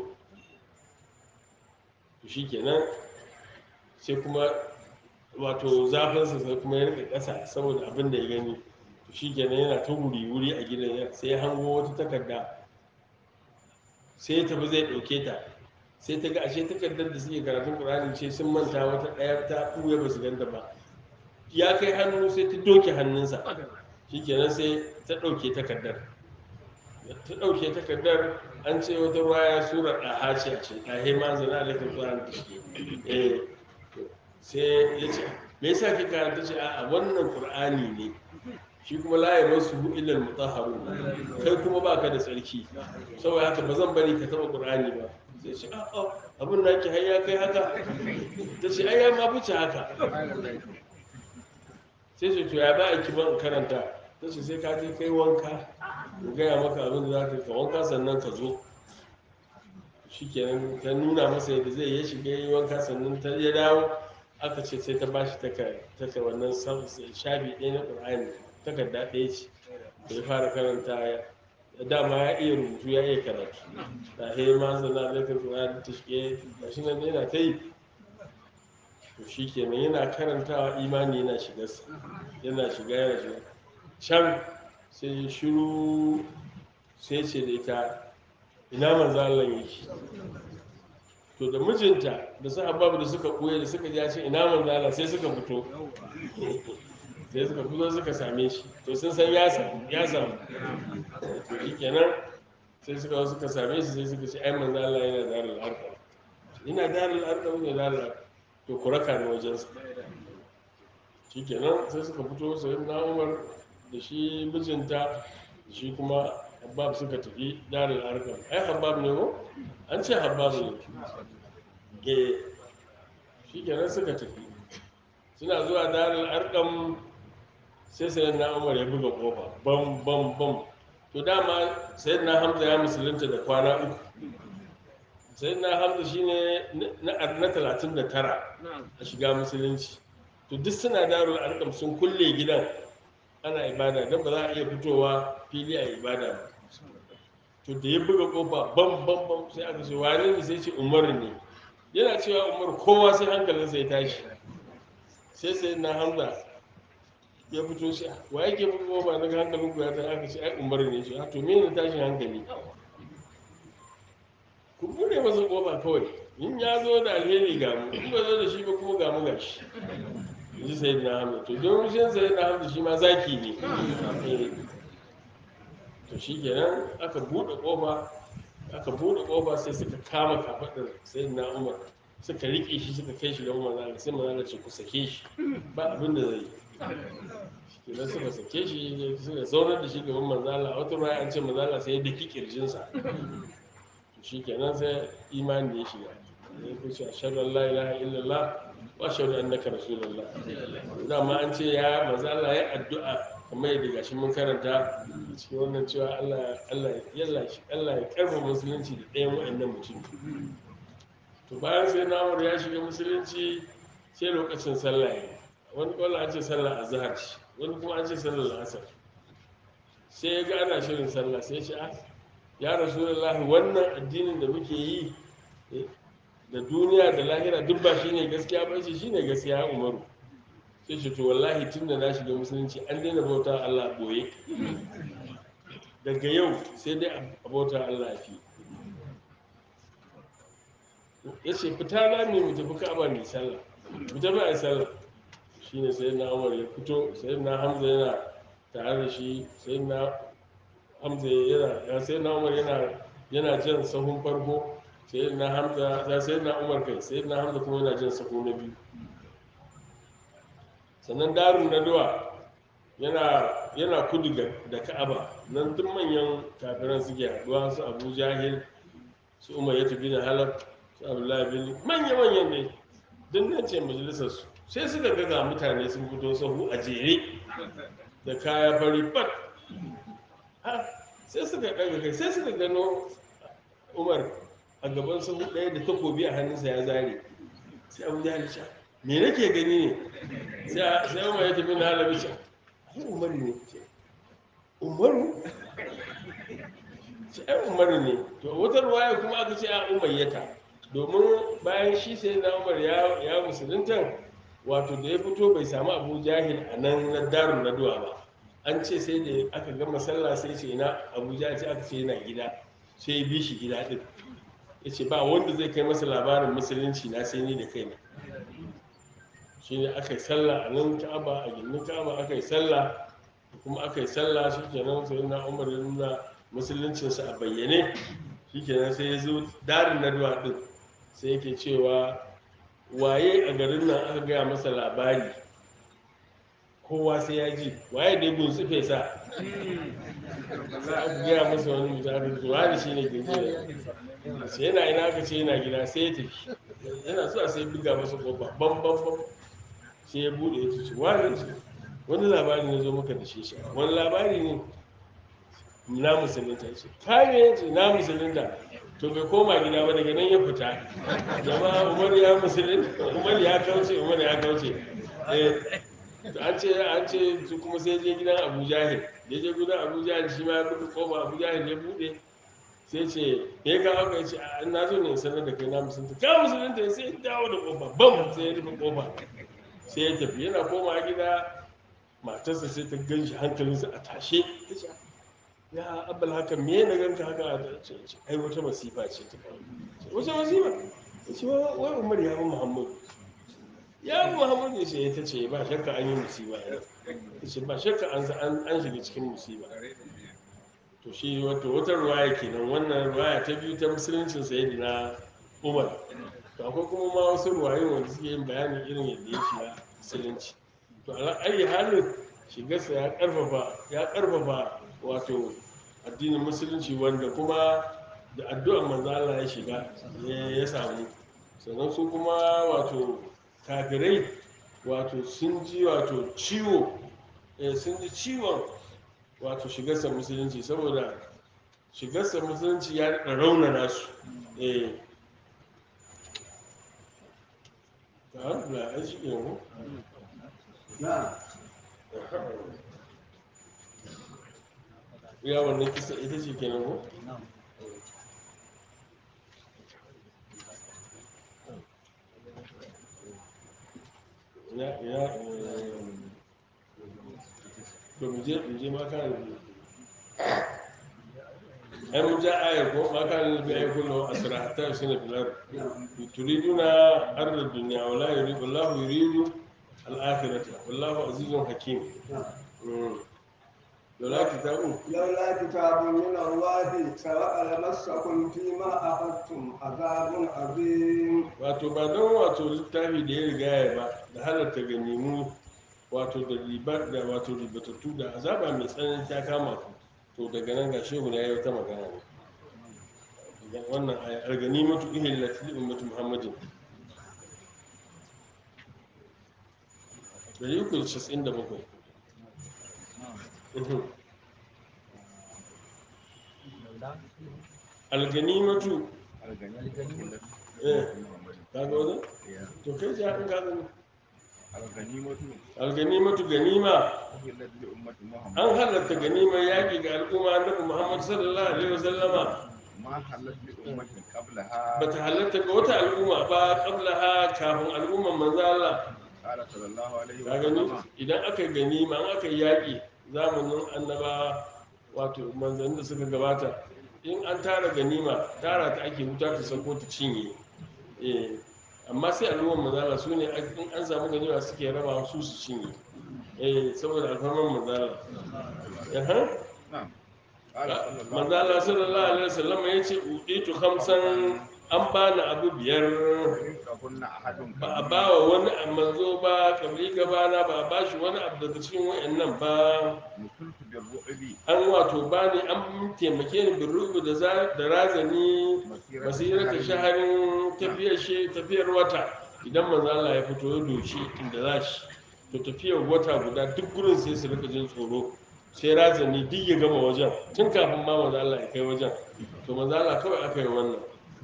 to shi kenan sai kuma wato zafinsa sai kuma ya rika ƙasa saboda abin da ya gani to shi kenan yana ta wuri-wuri a gidan sai ya hango wata takarda sai ya tafi zai ɗauke ta sai ta ga ashe takardar da suke karatun ƙur'ani ce sun manta wata ɗaya ta ɓuya ba su ganta ba ya kai hannu sai ta doke hannunsa shikenan sai ta ɗauke takardar ta ɗauke takardar an ce wata waya sura ɗaha ce a ce ɗahe ma zana da kan ƙur'ani da shi eh sai ya ce me yasa ki karanta ce a wannan ƙur'ani ne shi kuma la yamassuhu illa al-mutahharun kai kuma baka da tsarki saboda haka ba zan bari ka taba qur'ani ba sai ce a a abin da yake har ya kai haka ta ce ai ya ma fice haka sai ce to ya ba a kiban karanta ta ce sai ka je kai wanka in gaya maka abin da za ka ka wanka sannan ka zo shikenan ta nuna masa yadda zai ya shiga yi wanka sannan ta ya dawo aka ce sai ta bashi taka wannan shafi ɗaya na ƙur'ani takarda ɗaya ce da ya fara karanta ya dama ya iya rubutu ya iya karatu da he ma zana da ka ƙur'ani ta shige ga shi nan yana ta yi to shi kenan yana karantawa imani yana shigarsa yana shiga yana shiga can sai shiru sai ce da ita ina manzo Allah yake to da mijinta da su ababu da suka koya da suka ji ya ce ina manzo Allah sai suka fito sai suka fito suka same shi to sun san ya samu ya samu to shi kenan sai suka zo suka same shi sai suka ce ai manzo Allah yana darul arqam ina darul arqam ne darul arqam to ku raka ni wajen sa shi kenan sai suka fito sai na Umar da shi mijinta da shi kuma Habab suka tafi darul arqam ai Habab ne ko an ce Habab ne eh shi kenan suka tafi suna zuwa darul arqam sai sai na umar ya buga kofa bam bam bam to dama sai na hamza ya musulunta da kwana uku sai na hamza shine na talatin da tara a shiga musulunci to duk suna darul arkam sun kulle gidan ana ibada don ba za a iya fitowa fili a ibada ba to da ya buga kofa bam bam bam sai aka ce wane ne sai ce umar ne yana cewa umar kowa sai hankalinsa ya tashi sai sai na hamza ya fito shi wa yake fito ba daga hankalin ku ya ta aka ce ai umar ne shi to me ne tashin hankali ku bude masa kofa kawai in ya zo da alheri ga mu in ba zo da shi ba kuma ga mu ga shi ji sai na hamza to don shi sai na hamza shi ma zaki ne to shi kenan aka bude kofa aka bude kofa sai suka kama kafadar sai na umar suka rike shi suka kai shi ga umar sai manzala ce ku sake shi ba abin da zai yi kenan suka sake shi suka zaunar da shi gaban manzala a wata raya an ce manzala sai ya daki kirjinsa shi kenan sai imani ya shiga ya ku ce ashhadu an la ilaha illallah wa ashhadu annaka rasulullah dama an ce ya manzala ya addu'a kamar yadda gashi mun karanta cikin wannan cewa Allah Allah yalla shi Allah ya karfa musulunci da ɗayan wa'annan mutum to bayan sai na ya shiga musulunci sai lokacin sallah ya wani kwallo an ce sallah a zahar ce wani kuma an ce sallah asar sai ya ga ana shirin sallah sai ce ah ya rasulullahi wannan addinin da muke yi da duniya da lahira duk ba shine gaskiya ba shi shine gaskiya umaru sai ce to wallahi tun da na shiga musulunci an daina bauta Allah boye daga yau sai dai a bauta Allah fi ya ce fita na mai mu tafi ka'aba mai sallah mu tafi a yi sallah shine sai na umar ya fito sai na hamza yana tare da shi sai na hamza yana sai na umar yana yana jan sahun farko sai na hamza ya sai na umar kai sai na hamza kuma yana jan sahu na biyu sannan darun naduwa yana yana kudu da ka'aba nan duk manyan kafiran suke haduwa su abu jahil su umar ya tafi da halaf su abdullahi bin manya-manyan ne duk nan ce majalisar su sai suka ga ga mutane sun fito sahu a jere da kaya fari bat Ha, sai suka ɗaga kai sai suka gano umar a gaban sahu ɗaya da takobi a hannunsa ya zare sai abu ya ce me nake gani ne sai sai umar ya tafi na halabi ce ai umar ne ce umaru ce ai umar ne to wata ruwaya kuma aka ce a umayyata domin bayan shi sai na umar ya ya musulunta wato da ya fito bai samu abu jahil a nan na darun naduwa ba an ce sai da aka gama sallah sai ce ina abu jahil sai aka ce yana gida sai ya bi shi gida din ya ce ba wanda zai kai masa labarin musulunci na sai ni da kaina shi ne aka yi sallah a nan ka'aba a gindin ka'aba aka yi sallah kuma aka yi sallah shi kenan sai na umar ya nuna musuluncinsa a bayyane shi kenan sai ya zo darin naduwa din sai yake cewa waye a garin nan aka gaya masa labari kowa sai ya ji waye da ya gunsu fesa sai aka gaya masa wani mutum aka ce wani shi ne gunsu sai yana ina aka ce yana gida sai ya tafi yana zuwa sai ya buga masa kofa bam bam bam sai ya bude ya ce wani ce wani labari ne zo maka da shi shi wani labari ne na musulunta ce kame ya ce na musulunta to bai koma gida ba daga nan ya fita jama'a umar ya musulunta umar ya kauce umar ya kauce eh to an ce an ce su kuma sai je gidan abu jahil da je gidan abu jahil shi ma ya buɗe kofa abu jahil ya buɗe sai ce me ka haka ya ce a na zo ne sanar da kai na musulunta ka musulunta sai ya dawo da kofa bam sai ya rufe kofa sai ya tafi yana koma gida matarsa sai ta gan shi hankalinsa a tashe ta ce ya abal haka me na ganka haka a ce ce, ai wata masifa ce ta faru Ce, wata masifa ya ce wa- wai umar ya bi muhammadu ya bi muhammadu ya ce ta ce ba shakka an yi musiba ya ce ba shakka an an an shiga cikin musiba to shi wato wata ruwaya kenan wannan ruwaya ta biyu ta musuluncin sayyidina umar to akwai kuma ma wasu ruwayoyi wanda suke yin bayanin irin yadda ya shiga musulunci to ala ayi halin shigarsa ya karfafa ya karfafa wato addinin musulunci wanda kuma da addu'ar manzo Allah ya shiga ya ya samu sannan su kuma wato kafirai wato sun ji wato ciwo eh, sun ji ciwon wato shigarsa musulunci saboda shigarsa musulunci ya daɗa raunana su eh ta da an shi yanzu نعم ya wannan kisa ita ce kenan ko ya ya to mu je mu je ma kan ai mun ja aya ko ma kan bi ay kullu asra hatta sina fil ard turiduna arda dunya wa la yuridu Allah yuridu al akhirata wallahu azizun hakim Mm. lola kitabu لولا كتاب من الله سبق لمسكم فيما أخذتم عذاب عظيم wato ba don wato littafi da ya riga ya ba da halatta ganimu wato da riba da wato ribatattu da azaba mai tsanani ta kama ku to daga nan ga shehu ya yi wata magana ne Daga wannan aya alganimatu ihillat li ummati muhammadin dari uku da casa'in da bakwai Mhm. alganimatu eh ka ga wani to kai ji haɗin ka gani alganimatu ganima an halatta ganimar yaƙi ga al'umma annabi muhammad sallallahu alaihi wasallama ما حلت لأمة قبلها ba ta halatta ga wata al'umma ba qabla ha kafin al'umman manzo Allah قال صلى الله عليه ka gani وسلم idan aka yi ganima an aka yi yaƙi zamanin annaba wato manzannin da suka gabata in an tara ganima tara ta ake wuta ta sako ta cinye eh amma sai al'umman manzo Allah su ne in an samu ganima suke raba su su cinye eh saboda alfarman manzo Allah Yahan? نعم قال صلى الله manzo Allah sallallahu alaihi wasallam ya ce uditu khamsan an bani abu biyar كهن أحد ba a ba wa wani a manzo ba kabli gabana ba a ba shi wani abu daga cikin wayannan ba نصرت بالرعب an wato ba ni an taimake ni bin rubu da za- da razani basirata shaharin tafiyar she tafiyar wata idan manzo Allah ya fito ya doshi inda za shi to tafiyar wata guda duk gurin sai su rika jin tsoro sai razani duk ya gama wajen tun kafin ma manzo Allah ya kai wajen to manzo Allah kawai aka yi wannan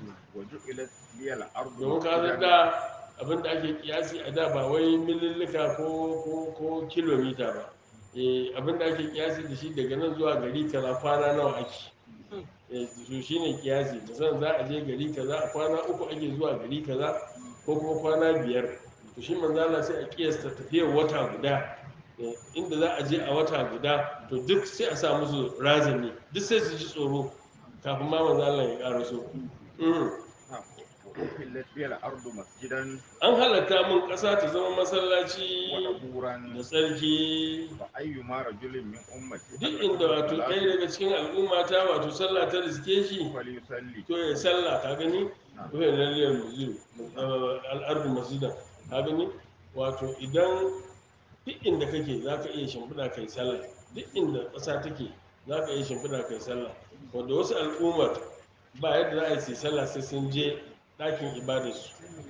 وجعلت لي الأرض domin ka san مسجدا da abin da ake kiyasi a da ba wai mililika ko ko ko kilomita ba eh abin da ake kiyasi da shi daga nan zuwa gari kaza kwana nawa ake eh to shine kiyasi musamman za a je gari kaza a kwana uku ake zuwa gari kaza ko kuma kwana biyar to shi manzo Allah sai a kiyasta tafiyar wata guda eh, inda za a je a wata guda to duk sai a sa musu razani duk sai su ji tsoro kafin ma manzo Allah ya karaso mm. نعم. وأحلت لي الأرض مسجدا an halatta mun ƙasa ta zama masallaci وطهورا da tsarki فأيما رجل من أمتي duk inda wato ɗaya daga cikin al'umma ta wato sallah ta riske shi فليصلي to ya sallah ka gani to ya lalliyar masjid al'ardu masjida ka gani wato idan duk inda kake za ka iya shimfiɗa kai sallah duk inda ƙasa take za ka iya shimfiɗa kai sallah wanda wasu al'ummar ba yadda za a yi su yi sallah sai sun je ɗakin ibadarsu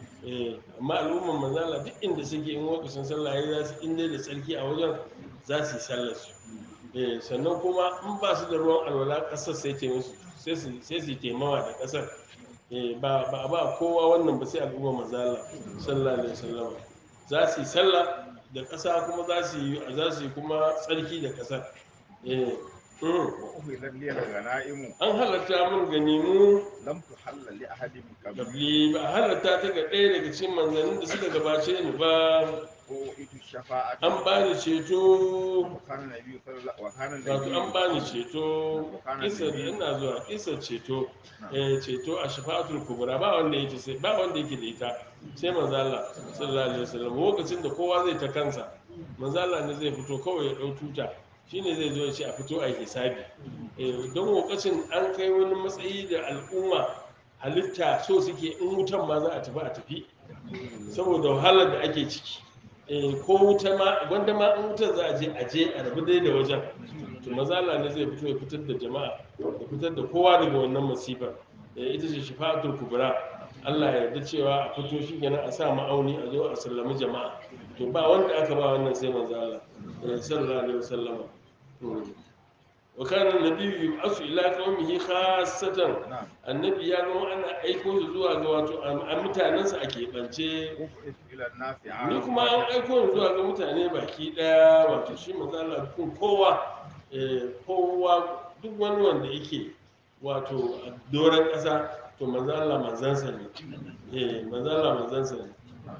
eh amma al'ummar manzala duk inda suke in lokacin sallah ya za su inda da tsarki a wajen za su yi sallar su eh sannan kuma in ba su da ruwan alwala ƙasar sai ta musu sai su sai su yi taimawa da ƙasar eh ba ba ba kowa wannan ba sai al'ummar manzala sallallahu alaihi wasallam za su yi sallah da ƙasa kuma za su yi za su yi kuma tsarki da ƙasar eh mm. وأحلت لي الغنائم an halatta mun ganimu لم تحل لأحد من قبل gabli ba a halatta ta ga ɗaya daga cikin manzannin da suka gabace ni ba وأوتيت الشفاعة an ba ni ceto وكان النبي صلى الله وكان wato an النبي ba ni ceto isa da ina zuwa isa ceto eh ceto a shafa'atul kubra ba wanda yake sai ba wanda yake da ita sai manzo Allah sallallahu alaihi wasallam lokacin da kowa zai ta kansa manzo Allah ne zai fito kawai ya dau tuta shine zai zo ya ce a fito a yi hisabi eh don lokacin an kai wani matsayi da al'umma halitta so suke in wutan ma za a tafi a tafi saboda wahalar da ake ciki eh ko wuta ma wanda ma in wutar za a je a je a rabu dai da wajen to mazala ne zai fito ya fitar da jama'a ya fitar da kowa daga wannan masifar eh ita ce shifa'atul kubra Allah ya yarda cewa a fito shi kenan a sa ma'auni a zo a sallami jama'a to ba wanda aka ba wannan sai manzo Allah eh, sallallahu alaihi wasallam Mm. wa kana nabiyyu yub'asu ila qaumihi khassatan نعم annabi ya zama ana aiko shi zuwa ga wato a mutanensa a keɓance وبعث إلى الناس ni عامة kuma an aiko ni zuwa ga mutane baki ɗaya wato shi mazala kun kowa eh, kowa duk wani wanda yake wato a doron ƙasa to mazala manzansa ne eh mazala manzansa ne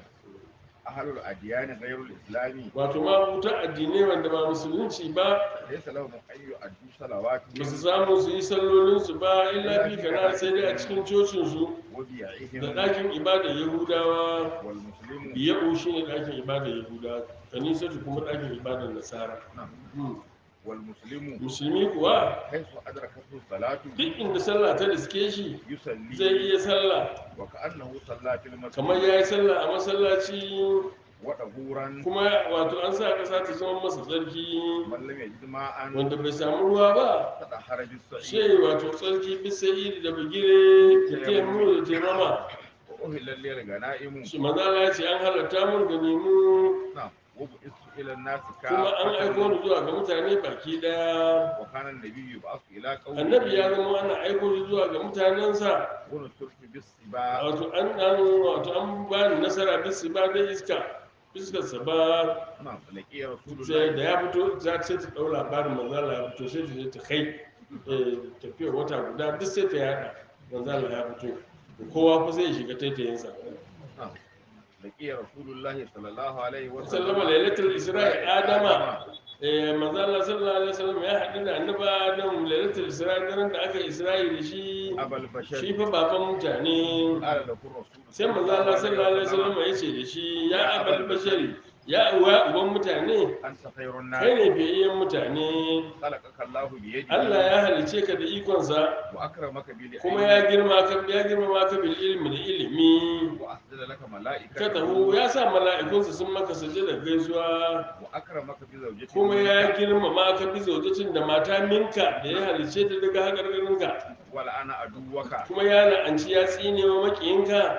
أهل الأديان غير الإسلامي wato ma wuta addinai wanda ba musulunci ba ليس لهم أن يؤدوا صلواتهم ba su samu su yi sallolinsu ba illa fi kana sai dai a cikin cocinsu da وبيعهم ɗakin ibada yahudawa والمسلم biya'u shi ne ɗakin ibada yahudawa kanisatu kuma ɗakin ibadar nasara نعم Hmm. والمسلم musulmi kuwa حيث أدركته الصلاة duk inda sallah ta riske shi zai يصلي iya sallah وكأنه صلى في kamar المسجد ya yi sallah a masallaci وطهورا kuma wato an sa ƙasa ta zama masa tsarki من لم يجد ماء wanda bai samu ruwa ba تطهر بالصعيد sai wato tsarki bisa iri da bigire da taimu da taimama وأهل لي الغنائم shi manzala ya ce an halatta mun ga nemu نعم وبعثت إلى الناس kuma an aiko ni كافة zuwa ga mutane baki daya وكان النبي يبعث إلى annabi ya قومه zama ana aiko shi zuwa ga mutanensa ونصرت بالسباع wato an an wato an ba ni nasara bisu ba da iska iskarsa ba نعم لقي رسول sai da الله ya fito za ta sai ta ɗau labarin manzala ya fito sai ta je ta kai eh, tafiyar wata guda duk sai ta yada manzala ya fito kowa fa sai ya shiga taitayinsa نعم لقي رسول الله صلى الله عليه وسلم sallama lailatul isra'i adama eh manzala sallallahu alaihi wasallam ya haɗu da annabi adam lailatul isra'i daren da aka isra'i da shi أبا البشر shi fa baban mutane قال له الرسول sai manzala sallallahu alaihi wasallam ya ce da shi ya abal bashari ya uwa uban mutane أنت خير kai الناس ne fiyayyen mutane خلقك الله بيده Allah ya halice ka da ikonsa وأكرمك بالعلم kuma ya girma ka ya girma ka bil ilmi da ilimi وأسجد لك ملائكة ka taho ya sa mala'ikunsa sun maka sujada gaisuwa وأكرمك بزوجته kuma ya girmama ka bi zaujacin da mata minka da ya halice ta daga hakarkarinka ولأنا عدوك kuma ya la'anci ya tsine wa makiyinka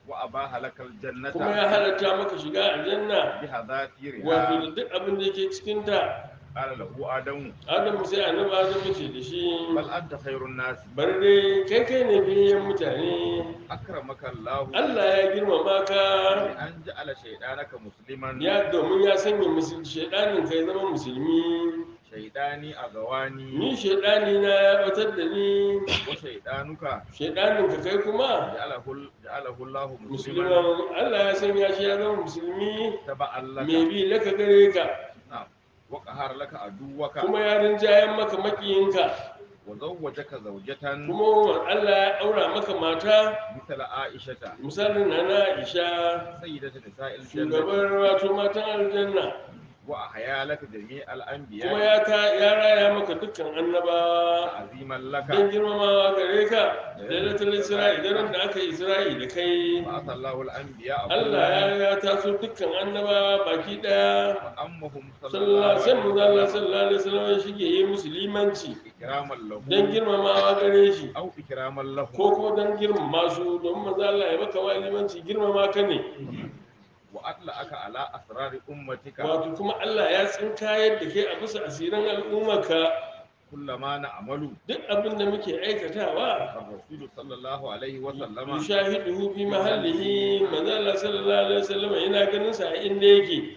wa abaha lakal jannata kuma ya halatta maka shiga aljanna biha dhafiriha wato da duk abin da yake cikin ta qala lahu adamu adamu sai annabi adamu ce da shi bal anta khairun nas bari dai kai kai ne biyayyen mutane akramaka Allah Allah ya girmama ka bi an ja'ala shaytanaka musliman ya domin ya sanya musulmi shaidanin kai zama musulmi shaydani agawani ni shaidani na ya batar da ni wa shaydanuka shaidanin ka kai kuma ja'alahu ja'alahu Allah musliman musulman Allah ya sanya shi ya zama musulmi taba'an me laka bi laka gare ka na'am wa qahara laka aduwaka kuma ya rinjayen maka makiyinka wa zawwajaka zawjatan kuma Allah ya aura maka mata mithla aishata misalin na na Aisha sayyidatu nisa'il jannah shugabar wato matan aljanna wa ahya laka jami'al anbiya kuma ya ta ya raya maka dukkan annabawa aziman don laka girmamawa gare ka lailatul isra'i daren da aka yi isra'i da kai fa asallahu al anbiya Allah ya ya taso dukkan annabawa baki daya ammahum sallallahu sallallahu alaihi alaihi sallallahu alaihi wasallam ya shige yi musulmanci ikraman lahu don girmamawa gare shi aw ikraman lahu ko ko don girmama su don manzo Allah ya maka walimanci girmama ka ne wa atla aka ala asrari ummatika wato kuma Allah ya tsinkayar da ke a bisa asirin al'ummarka kullama na amalu duk abin da muke aikatawa الرسول صلى الله عليه وسلم yushahiduhu fi mahallihi manzo Allah sallallahu alaihi wasallam yana ganin sa a inda yake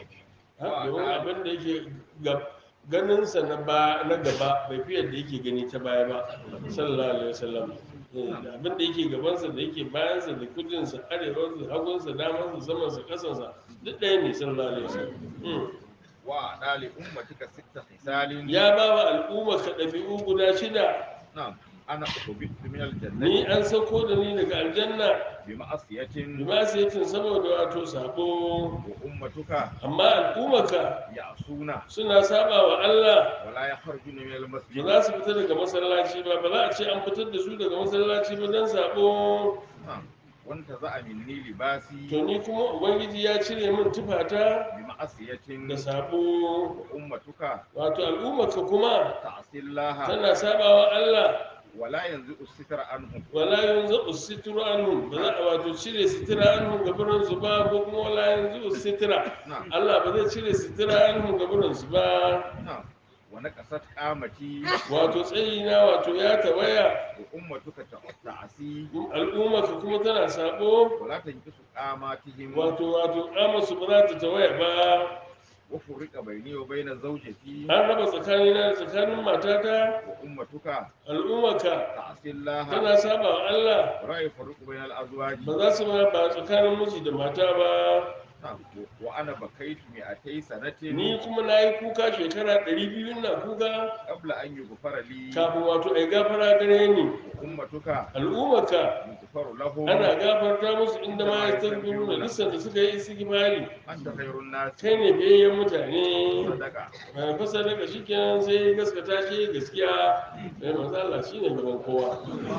Ha, domin abin da yake ga- ganin sa na ba na gaba bai fi yadda yake gani ta baya ba sallallahu alaihi wasallam Eh, da abin da yake gaban sa da yake bayan sa da kudin sa arewa sa hagun sa daman sa saman sa kasan sa duk ɗaya ne sallallahu alaihi wasallam Hmm. وأعطى لأمتك ست خصال ya ba wa al'umma ka ɗabi'u guda shida نعم أنا أخبرت من ni الجنة an sauko da ni daga aljanna بمعصية bimasiyatin saboda wato sabo وأمتك amma al'ummaka يعصون suna saba wa Allah ولا يخرجون من ba المسجد za su fita daga masallaci ba ba za a ce an fitar da su daga masallaci ba don sabo نعم وانتزع مني لباسي to ni kuma ubangiji ya cire min tufata بمعصية da sabo وأمتك wato al'ummaka kuma تعصي الله tana saba wa Allah ولا ينزع الستر عنهم wala yanzu usitru anhum ba za a wato cire sitira anhum gabanin su ba ko kuma wala yanzu usitira نعم Allah ba zai cire sitira anhum gabanin su ba نعم ونقصت قامتي wato tsayina wato ya tawaya وأمتك تعصي al'ummaka kuma tana sabo ولا تنقص قاماتهم wato wato su ba za ta tawaya ba وفرق بيني وبين زوجتي an raba tsakanina da tsakanin matata وأمتك al'ummaka تعصي الله tana saba wa Allah ولا يفرق بين الأزواج ba za su ma ba tsakanin miji da mata ba نعم. وأنا بكيت مئتي سنة ni kuma na yi kuka shekara ɗari biyu na kuka قبل أن يغفر لي kafin wato ai gafara gare ni وأمتك al'ummaka يغفر لهم ana gafarta musu inda ma ya tarbiru da lissan da suka yi istighfari أنت خير الناس kai ne biyayyen mutane صدقة mai fasa daga shi kenan sai gaskata shi gaskiya mai manzo Allah shine gaban kowa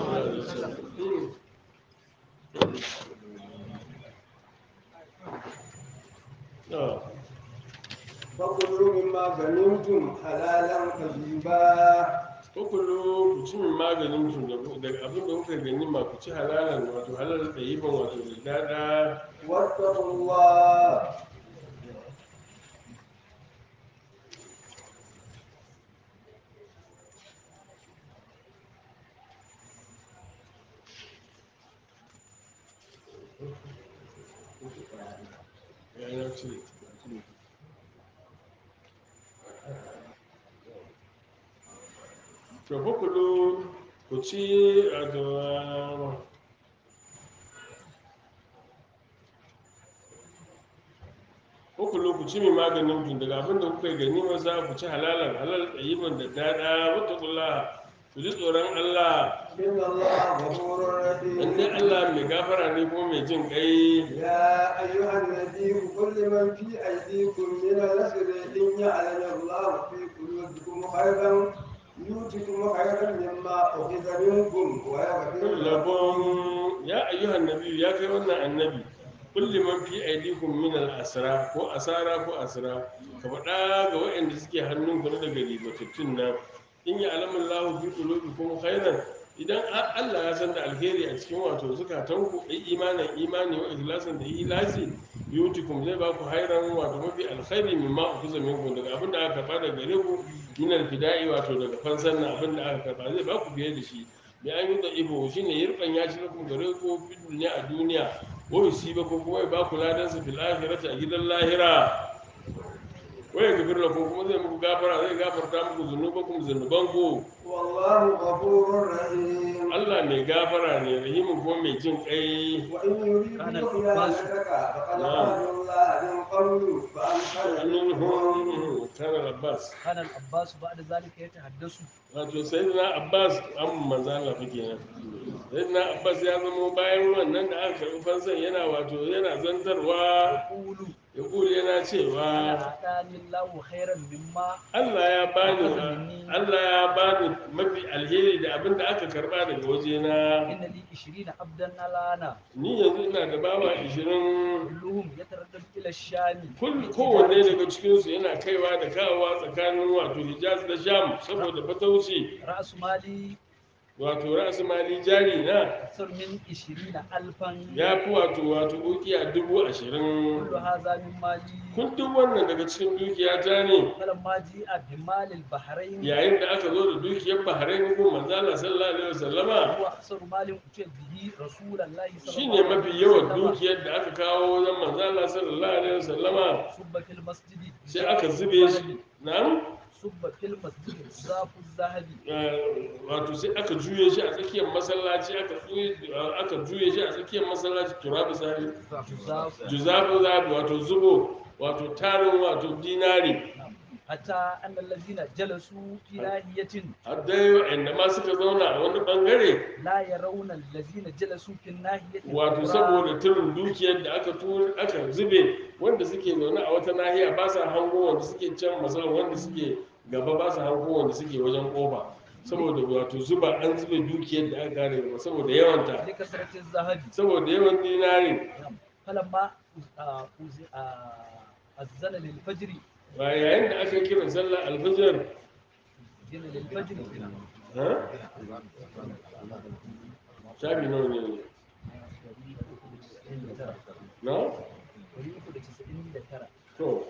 Ah. فكلوا مما غنمتم حلالا طيبا Kukulu ku ci min maganin ku da daga abin da kuka gani ma ku ci halalan wato halal da yi ban wato da dada واتقوا الله ya yi na cire to kukulu ku ci a da kukulu ku ci min maganin ku daga abin da kuka gani ma za ku ci halalan halal ɗayiban da dada wata kula ku ji tsoron Allah إن الله غفور in dai رحيم Allah mai gafara ne kuma mai jin ƙai يا أيها النبي قل لمن في أيديكم من الأسر إن يعلم الله في قلوبكم خيرا يؤتكم خيرا مما أخذ منكم ويغفر لكم labon ya ayyuhan nabi ya kai wannan annabi kulli man fi aidikum min al asra ko asara ko asra ka faɗa ga waɗanda suke hannun ku na daga ribatattun nan in ya alamun lahu fi qulubikum khairan idan a- Allah ya san da alheri a cikin wato zukatanku ai imanin imani wa ikhlasin da ikhlasi yutikum zai ba ku hairan wato mafi alkhairi mimma ukuza minkum daga abin da aka karba daga gare ku min alfida'i wato daga fansan nan abin da aka karba zai ba ku fiye da shi bi an yi da ibo shine yirban ya shi lakum gare ku fi duniya a duniya wa yusiba ku kuma ya ba ku ladan su fil akhirati a gidan lahira wa yaghfir lakum kuma zai muku gafara zai gafarta muku zunubakum zunubanku والله غفور رحيم Allah mai gafara ne rahimin kuma mai jin kai وإن كان يريدوا العباس- خيانتك فقد نعم. أهل الله من قبل فأمكن منهم annun kana Abbas كان العباس بعد ذلك يتحدث wato sayyidina Abbas an manzo Allah fa kenan sayyidina Abbas ya zama bayan wannan da aka karbi fansan yana wato yana zantarwa يقول ya kuli yana cewa أنا أعطاني الله خيرا مما Allah ya bani Allah ya bani mafi alheri da abin da aka karba daga wajena إن لي عشرين عبدا الآن ni yanzu ina da bawa 20 كلهم يتردد إلى الشام Kul- kowanne daga cikinsu yana kaiwa da kawowa tsakanin wato hijaz da sham saboda fatauci رأس مالي wato ra'asu mali jari na أكثر من عشرين ألفا ya fi wato wato ukiya dubu ashirin كل هذا من مالي kun duk wannan daga cikin dukiya ta ne فلما جاء بمال البحرين yayin da aka zo da dukiyar bahrain ko manzo Allah sallallahu alaihi wasallama هو أكثر مال أتي به رسول الله صلى shine الله mafi عليه yawan وسلم dukiyar da aka kawo wajen manzo Allah sallallahu alaihi wasallama صب في المسجد sai aka zube shi na'am صب في المسجد زاف الذهب wato sai aka juye shi a tsakiyar masallaci aka juye aka juye shi a tsakiyar masallaci turabi sahi زاف juzabu zabi wato zubo wato tarin wato dinari حتى أن الذين جلسوا في ناحية har dai wa'anda ma suka zauna a wani bangare لا يرون الذين جلسوا في الناحية wato الأخرى saboda turin dukiyar da aka tur aka zube wanda suke zaune a wata nahiya ba sa hango wanda suke can masalan wanda suke gaba ba sa hango wanda suke wajen kofa saboda wato zuba an zube dukiyar da aka gane gaba saboda yawanta لكثرة الذهب saboda yawan dinari فلما آه، أز- آه، أذن للفجر ba yayin da aka kiran sallar alfajir أذن للفجر ha shafi nawa ne ne na to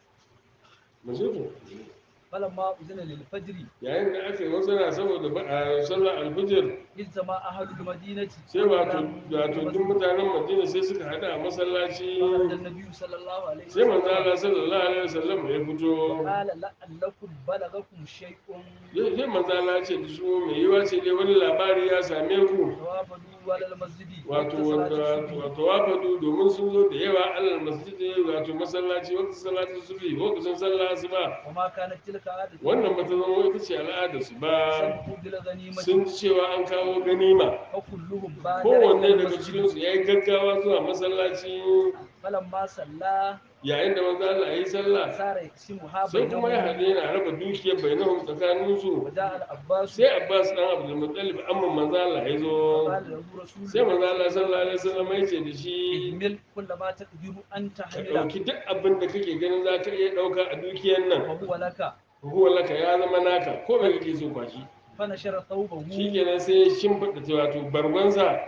mazuku فلما أذن للفجر yayin da aka yi wasana saboda ba a sallar alfajir اجتمع أهل المدينة sai wato wato duk mutanen madina sai suka hada a masallaci فخرج النبي صلى الله عليه sai manzo وسلم Allah sallallahu alaihi wasallam ya fito قال لعلكم بلغكم شيء sai manzo Allah ya ce da su mai yiwa ce dai wani labari ya same ku توافدوا على المسجد wato وقت wanda صلاة الصبح. wato wafadu domin sun zo da yawa alal masjidi wato masallaci wata salatu subhi lokacin sallah asuba وما كانت تلك عادة wannan ba ta zama ita ce al'adar su ba سمعوا بالغنيمة sun ji cewa an kawo ganima وكلهم بادر kowanne إلى daga cikin المسجد su yayi gaggawa zuwa masallaci فلما صلى yayin da manzo Allah yayi sallah صار يقسمها sai kuma ya haɗe بينهم yana raba dukiyar bainahum tsakanin su وجاء العباس sai Abbas dan Abdul Muttalib amma manzo Allah ya zo قال له رسول sai manzo Allah sallallahu alaihi wasallam ya ce da shi اهمل كل ما تقدر أن ka تحمله ɗauki duk abin da kake ganin za ka iya ɗauka a dukiyar nan وهو لك huwa laka ya zama naka ko bai kake so kwashi فنشر ثوبه shikenan sai ya shimfiɗa wato bargonsa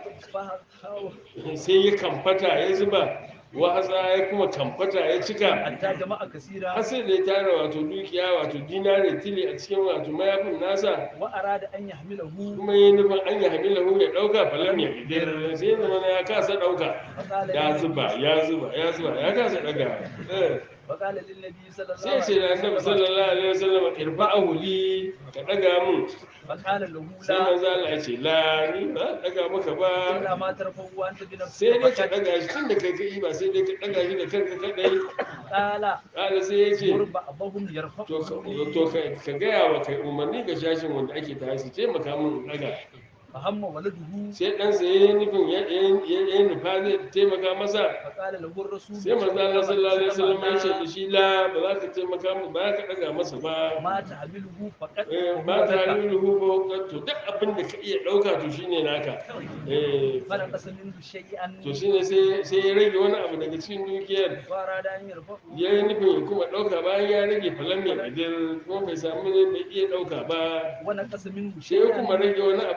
فهو- sai ya kamfata ya zuba wahasa ya kuma kamfata ya cika حتى جماعة كثيرة har sai da ya tara wato dukiya wato dinare tili a cikin wato mayafin nasa وأراد أن يحمله kuma yi nufin an yi hamilahu ya ɗauka falon ya idir sai ya zama ya kasa ɗauka فقال ya للنبي- zuba ya zuba ya zuba ya kasa ɗaga Eh. وقال للنبي صلى الله sai ce da عليه annabi وسلم sallallahu alaihi wasallam irfa'ahu li ka daga mun فقال له sai لا manzo Allah ya ce la ni ba daga maka ba إلا ما ترفعه أنت sai dai بنفسك ka فقط. daga shi tunda kai kai ba sai dai ka daga shi da kanka kadai قال kala sai ya ce مر بعضهم يرفعه to ka to ka ka gaya wa kai umarni ga shashin wanda ake tare su taimaka mun in daga فهم ولده sai dan sa yayin nufin ya ya ya nufa zai taimaka masa فقال له الرسول sai manzo Allah sallallahu alaihi wasallam ya ce da لا. shi la ba za ka taimaka mu ba za ka daga masa ba ما تحمله فقط Eh, وهو ba ta لك. yi ruhu to duk abin da ka iya ɗauka to shine naka Eh, فنقص منه شيئا to shine sai sai ya rage wani abu daga cikin dukiyar وأراد أن يرفعه ya yi nufin ya kuma ɗauka bayan ya rage falon mai idan kuma bai samu ne da iya ɗauka ba ونقص منه sai ya kuma شيئا rage wani abu daga cikin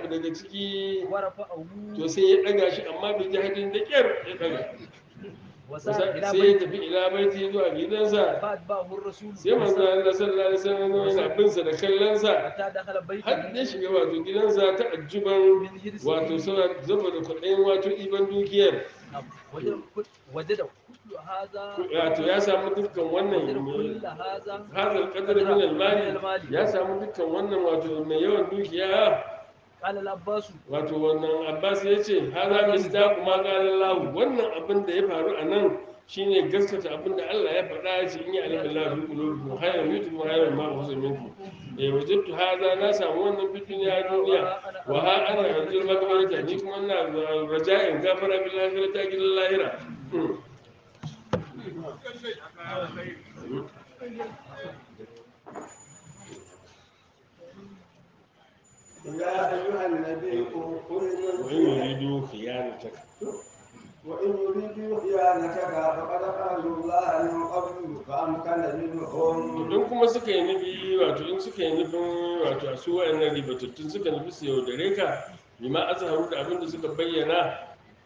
ciki ورفعه to sai ya daga shi amma bai ji hadin da kyar ya daga وسار إلى sai ya بيته tafi ila baiti zuwa gidansa فأتبعه الرسول sai manzo Allah sallallahu alaihi wasallam yana bin sa da kallon sa حتى دخل har بيته ya shiga wato gidansa ta ajjuban من حرصه wato suna zaba da kuɗin wato iban dukiyar نعم. وجد كل- وجد كل هذا wato ya samu dukkan wannan وجد كل هذا hazal qadar min al-mali ya samu dukkan wannan wato mai yawan dukiya قال العباس wato wannan Abbas ya ce haza misdaqu ma qala Allah wannan abin da ya faru a nan shine gaskata abin da Allah ya faɗa ya ce in ya alima Allah fi qulubikum khayran yutu khayran ma huwa minkum eh wajadtu haza na samu wannan fitin ya duniya wa ha ana arjul magfirata ni kuma ina raja'in gafara bil akhirati gidan lahira Hmm. يا أيها النبي قل wa in yuridu khiyanataka وإن يريدوا خيانتك فقد خانوا الله من قبل فأمكن منهم don kuma suka yi nufi wato in suka yi nufin wato a su wa'annan ribatattun suka nufi su yaudare ka bima azharu da abin da suka bayyana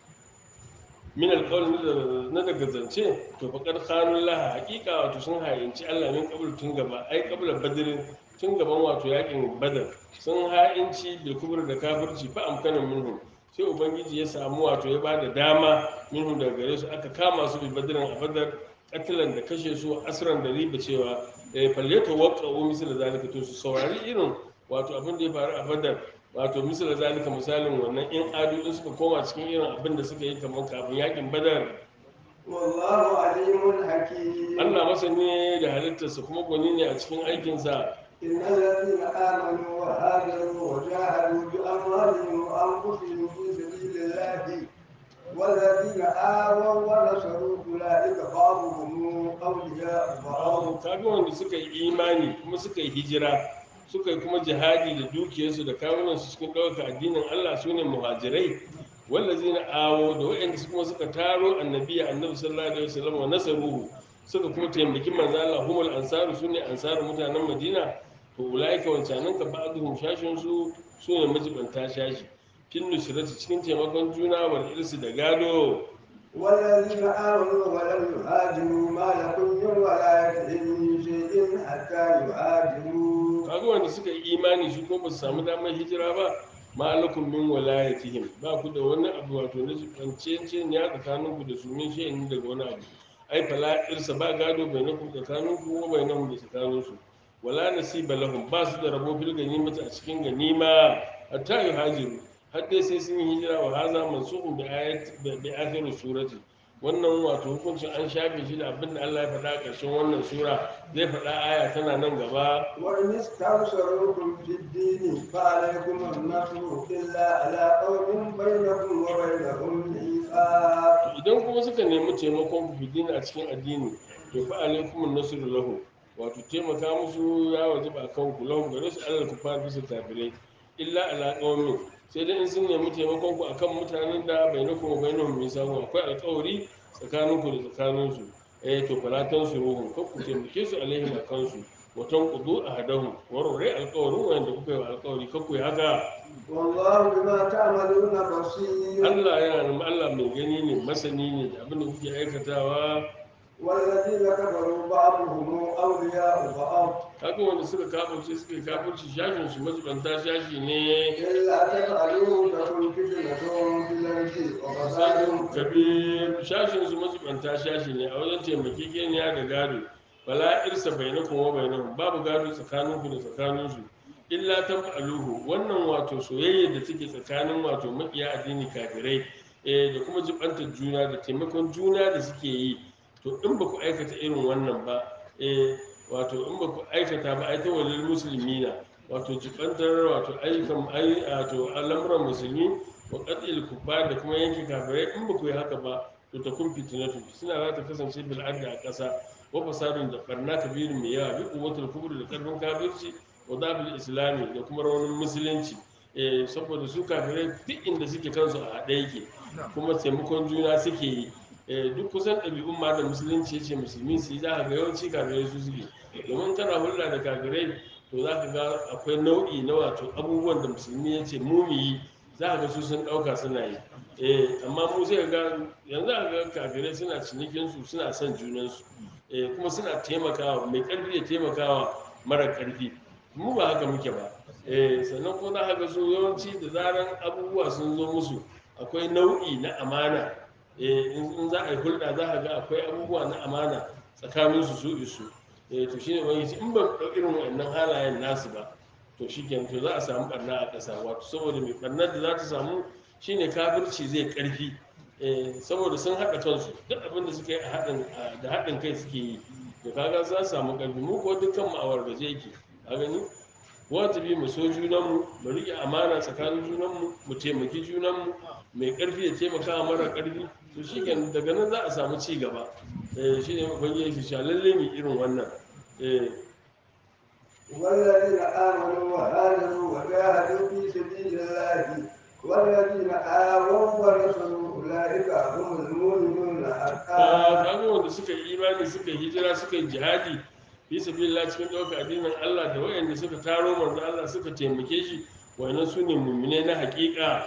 min alƙawar na daga zance to faƙar khanun laha hakika wato sun hayinci Allah min qabl tun gaba ai qabla badrin tun gaban wato yakin badar sun ha'inci bil kubur da kafirci fa amkanan minhum sai ubangiji ya samu wato ya bada dama minhum daga gare su aka kama su bi badrin a badar katilan da kashe su asran da riba cewa eh falleta waqa'u misal zalika to su saurari irin wato abin da ya faru a badar wato misal zalika misalin wannan in adu in suka koma cikin irin abin da suka yi kamar kafin yakin badar والله عليم حكيم Allah masani da halittarsa kuma gwani ne a cikin aikinsa إن الذين آمنوا وهاجروا وجاهدوا بأموالهم وأنفسهم في سبيل الله والذين آووا ونصروا أولئك بعضهم أولياء بعض kaga wanda suka yi imani kuma suka yi hijira suka yi kuma jihadi da dukiyarsu da kawunansu cikin ɗaukaka addinin Allah su ne muhajirai wallazina awo da waɗanda su kuma suka taro annabi annabi sallallahu alaihi wasallam wa nasaruhu suka kuma taimaki manzo Allah humul ansaru sune ansaru mutanen Madina to ulaika wancanan ka ba'dhum shashin su sune majibanta shashi kin nusrati cikin taimakon juna wal irsi da gado والذين آمنوا ولم يهاجروا ما لكم من ولايتهم من شيء حتى يهاجروا kaga wanda suka yi imani shi kuma ba su samu damar hijira ba ma'alakum min walayatihim ba ku da wani abu wato na kancece ne ya tsakanin ku da su min shi daga wani abu ai fala irsa ba gado bai na ku tsakanin ku ko bai na da tsakanin su wala nasiba lahum ba su da rabo fil ganimata a cikin ganima hatta yuhajiru har dai sai sun yi hijira wa haza mansukun bi ayat bi akhir surati wannan wato hukuncin an shafe shi da abin da Allah ya faɗa a ƙarshen wannan sura zai faɗa aya tana nan gaba وإن استنصروكم في الدين فعليكم النصر إلا على قوم بينكم وبينهم ميثاق idan kuma suka nemi taimakon ku fidina a cikin addini to fa alaikum nasru lahu wato taimaka musu ya wajaba kan ku lahu gare su Allah ku fara bisa kafirai illa ala qaumin sai dai in sun nemi taimakon ku akan mutanen da bainakum wa bainahum misaqun akwai alƙawari tsakanin ku da tsakanin su eh to falatan su ruhun ko ku taimake su alaihim akan su watan qudu ahadahum warore alƙawarin wanda kuka yi wa alƙawari ko ku yi haka والله بما تعملون بصير Allah yana nan Allah mai gani ne masani ne da abin da kuke aikatawa والذين كفروا بعضهم أولياء بعض kaga wanda suka kafirce suka yi kafirci shashin su majibanta shashi ne إلا تفعلوا تكن فتنة في الأرض وفساد fasadin kabir shashin su majibanta shashi ne a wajen taimakekeniya da gado bala irsa bainakum wa bainahum babu gado tsakanin ku da tsakanin su illa taf'aluhu wannan wato soyayya da take tsakanin wato makiya addini kafirai eh da kuma jibantar juna da taimakon juna da suke yi to in ba ku aikata irin wannan ba eh wato in ba ku aikata ba ai ta walil muslimina wato jibantar wato ayyukan ai wato al'amuran musulmi wa qat'il kuffar da kuma yanke kafirai in ba ku yi haka ba to ta kun fitinatu suna za ta kasance bil adda a ƙasa wa fasadun da barna kabirin mai yawa bi quwwatul kubur da karfin kafirci wa dabil islami da kuma raunin musulunci eh saboda su kafirai duk inda suke kansu a haɗe yake kuma taimakon juna suke yi eh duk kusan ɗabi'un ma da musulunci yace musulmi su yi za ka ga yawanci kafirai su suke domin kana hulɗa da kafirai to za ka ga akwai nau'i na wato abubuwan da musulmi ya ce mu mu yi za a ga su sun ɗauka suna yi eh amma mu sai ga yanzu a ga kafirai suna cinikin su suna son junansu eh kuma suna taimakawa mai ƙarfi ya taimakawa mara ƙarfi mu ba haka muke ba eh sannan kuma za a ga su yawanci da zaran abubuwa sun zo musu akwai nau'i na amana eh in in za a yi hulɗa za a ga akwai abubuwa na amana tsakanin su su isu eh to shine wani in ba ɗau irin wannan halayen nasu ba to shi to za a samu barna a ƙasa wato saboda mai barnar da za ta samu shine kafirci zai ƙarfi eh, saboda sun haɗa kansu duk abin da suka yi a haɗin a- da haɗin kai suke yi to kaga za su samu ƙarfi mu ko dukkan mu a wargaje yake a gani wajibi mu so junanmu mu riƙe amana tsakanin junanmu mu taimaki junanmu mai ƙarfi ya taimaka wa mara ƙarfi to shi daga nan za a samu ci gaba eh, shi ne ubangiji ya ce lalle mu irin wannan eh, والذين آمنوا وهاجروا وجاهدوا في سبيل الله والذين آووا ونصروا أولئك هم المؤمنون ka حقا kaga wanda suka yi imani suka yi hijira suka yi jihadi fi sabilillah cikin ɗaukar addinin Allah da wayanda suka taro manzo Allah suka taimake shi wayannan su ne mu'mine na haƙiƙa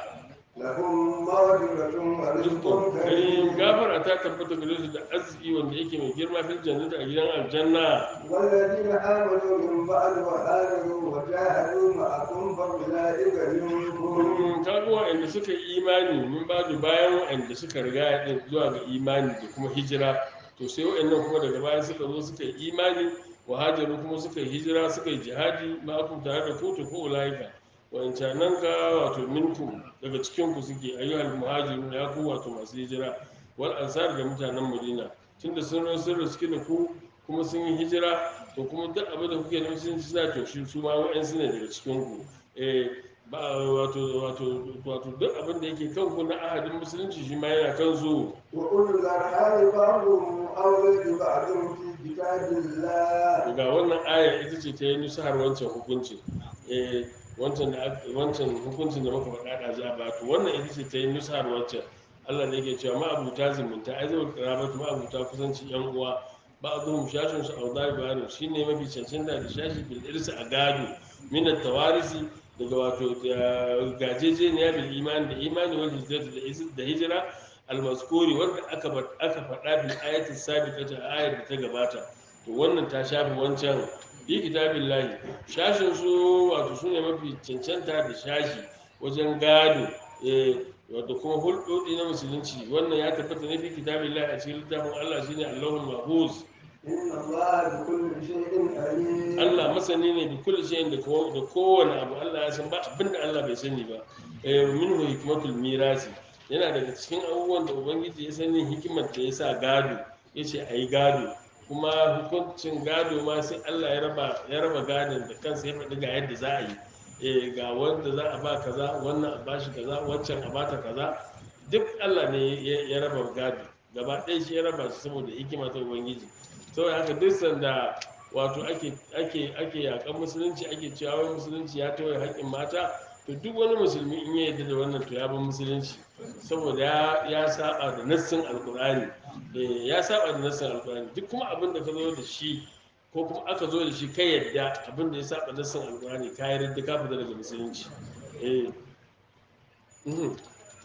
لهم مغفرة ورزق karim كريم gafara ta tabbata gare su da arziki wanda yake mai girma fil jannati a gidan aljanna والذين آمنوا من بعد وهاجروا وجاهدوا معكم فأولئك منكم Mm, kaga wayanda suka yi imani mun ba da bayan wayanda suka riga din zuwa ga imani da kuma hijira to sai wayannan kuma daga baya suka zo suka yi imani wa hajaru kuma suka yi hijira suka yi jihadi ma ku tare da ku to ko ulaika wancanan ka wato minkum daga cikin ku suke ayyuhal muhajirun ya ku wato masu hijira wal ansar da mutanen madina tunda sun zo sun riski da ku kuma sun yi hijira to kuma duk abin da kuke da sun suna to shi su ma wa'ansu ne daga cikin ku eh ba wato wato wato duk abin da yake kan ku na ahadin musulunci shi ma yana kan su وأولو الأرحام بعضهم أولى ببعض في كتاب الله ga wannan aya ita ce ta yi nusahar wancan hukuncin eh wancan da aka- wancan hukuncin da muka faɗa da za ba to wannan ita ce ta yi nusahar wancan Allah ne yake cewa ma'abuta zumunta ai zai karabatu ma'abuta kusanci yan uwa ba a zuhun shashin su auzari bayanu shine mafi cancanta da shashi bil irsi a gado min tawarisi daga wato da gajejeniya bil imani da imani wal hijrati da is- da hijira almaskuri wanda aka ba- aka faɗa bil ayatin sabiqati a ayar da ta gabata to wannan ta shafi wancan bi kitabillahi shashin su wato su ne mafi cancanta da shashi wajen gado eh wato kuma hulɗoɗi na musulunci wannan ya tabbata ne fi kitabillahi a cikin littafin Allah shine Allahul Mahfuz إن الله بكل شيء عليم Allah masani ne da kullu shay'in da ko- da kowane abu Allah ya san ba abinda Allah bai sani ba eh minhu hikmatul mirasi yana daga cikin abubuwan da ubangiji ya sani hikimar da ya sa gado yace ayi gado kuma hukuncin gado ma sai Allah ya raba ya raba gadon da kansa ya faɗi ga yadda za a yi eh ga wanda za a ba kaza wannan a bashi kaza wancan a bata kaza duk Allah ne ya ya raba gado gaba ɗaya shi ya raba shi saboda hikima ta ubangiji saboda haka duk sanda wato ake ake ake yakan musulunci ake cewa wai musulunci ya tawaye haƙƙin mata to duk wani musulmi in ya yarda da wannan to ya bar musulunci saboda ya ya saba da nassin alqur'ani eh ya saba da nassin alqur'ani duk kuma abin da ka zo da shi ko kuma aka zo da shi kai yadda abin da ya saba nassin alqur'ani ka yarda ka fita daga musulunci eh mhm.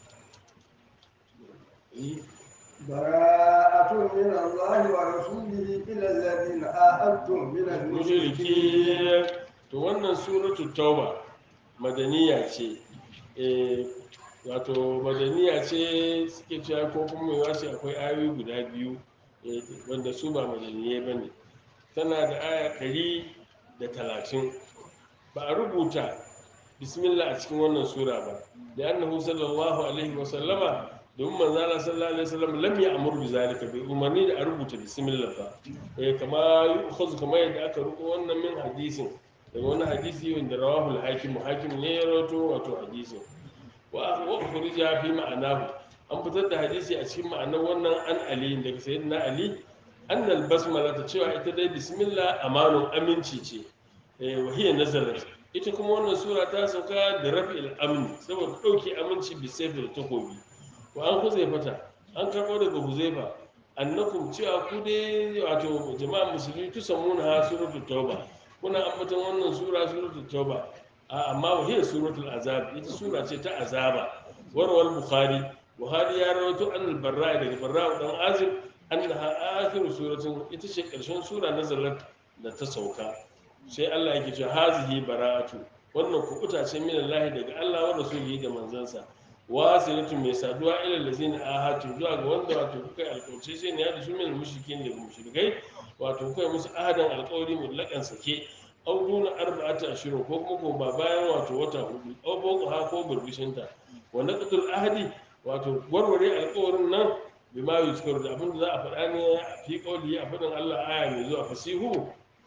Eh. براءة من الله ورسوله إلى الذين آهدتم من المشركين mushriki to wannan suratu tauba madaniya ce eh wato madaniya ce suke cewa ko kuma mai wace akwai ayoyi guda biyu eh, wanda su ba madaniye ba ne tana da aya ɗari da talatin ba a rubuta bismillah a cikin wannan sura ba da annahu sallallahu alaihi wa sallama domin manzo Allah sallallahu alaihi wasallam lam ya'mur bi zalika bai umarni da a rubuta bismillah ba eh kama yu'khadhu kama yadda aka rubuta wannan min hadisin daga wani hadisi wanda rawahu al-hakim hakim ne ya rawato wato hadisin wa wa ukhrija fi ma'anahu an fitar da hadisi a cikin ma'anar wannan an ali daga sayyidina ali annal basmala ta cewa ita dai bismillah amanun aminci ce eh wa hiya nazalat ita kuma wannan sura ta sauka da rafi'il amn saboda dauke aminci bi sayf da takobi wa an huzaifata an karɓo daga huzaifa annakum cewa ku dai wato jama'a musulmi tusammuna ha suratul tauba kuna ambatan wannan sura suratul tauba a amma wahiyar suratul azab ita sura ce ta azaba warwar bukhari buhari ya rawaito an albarra daga barra dan azib annaha akhiru suratin ita ce karshen sura nazalat da ta sauka sai Allah yake cewa hazihi bara'atu wannan kuɓuta ce min Allah daga Allah wa rasulihi da manzansa wasilatu mai saduwa ila lazina ahatu zuwa ga wanda wato kuka yi alƙawarci sai ne ya da su min mushrikin da mushrikai wato kuka yi musu ahadan alƙawari mutlaƙan sake au duna arba'ati ashirin ko kuma ko ba bayan wato wata hudu au boko ha ko burbushinta wa naqdul ahdi wato warware alƙawarin nan bima yuzkaru da abinda za a faɗa ne fi qawli a faɗin Allah aya mai zuwa fasihu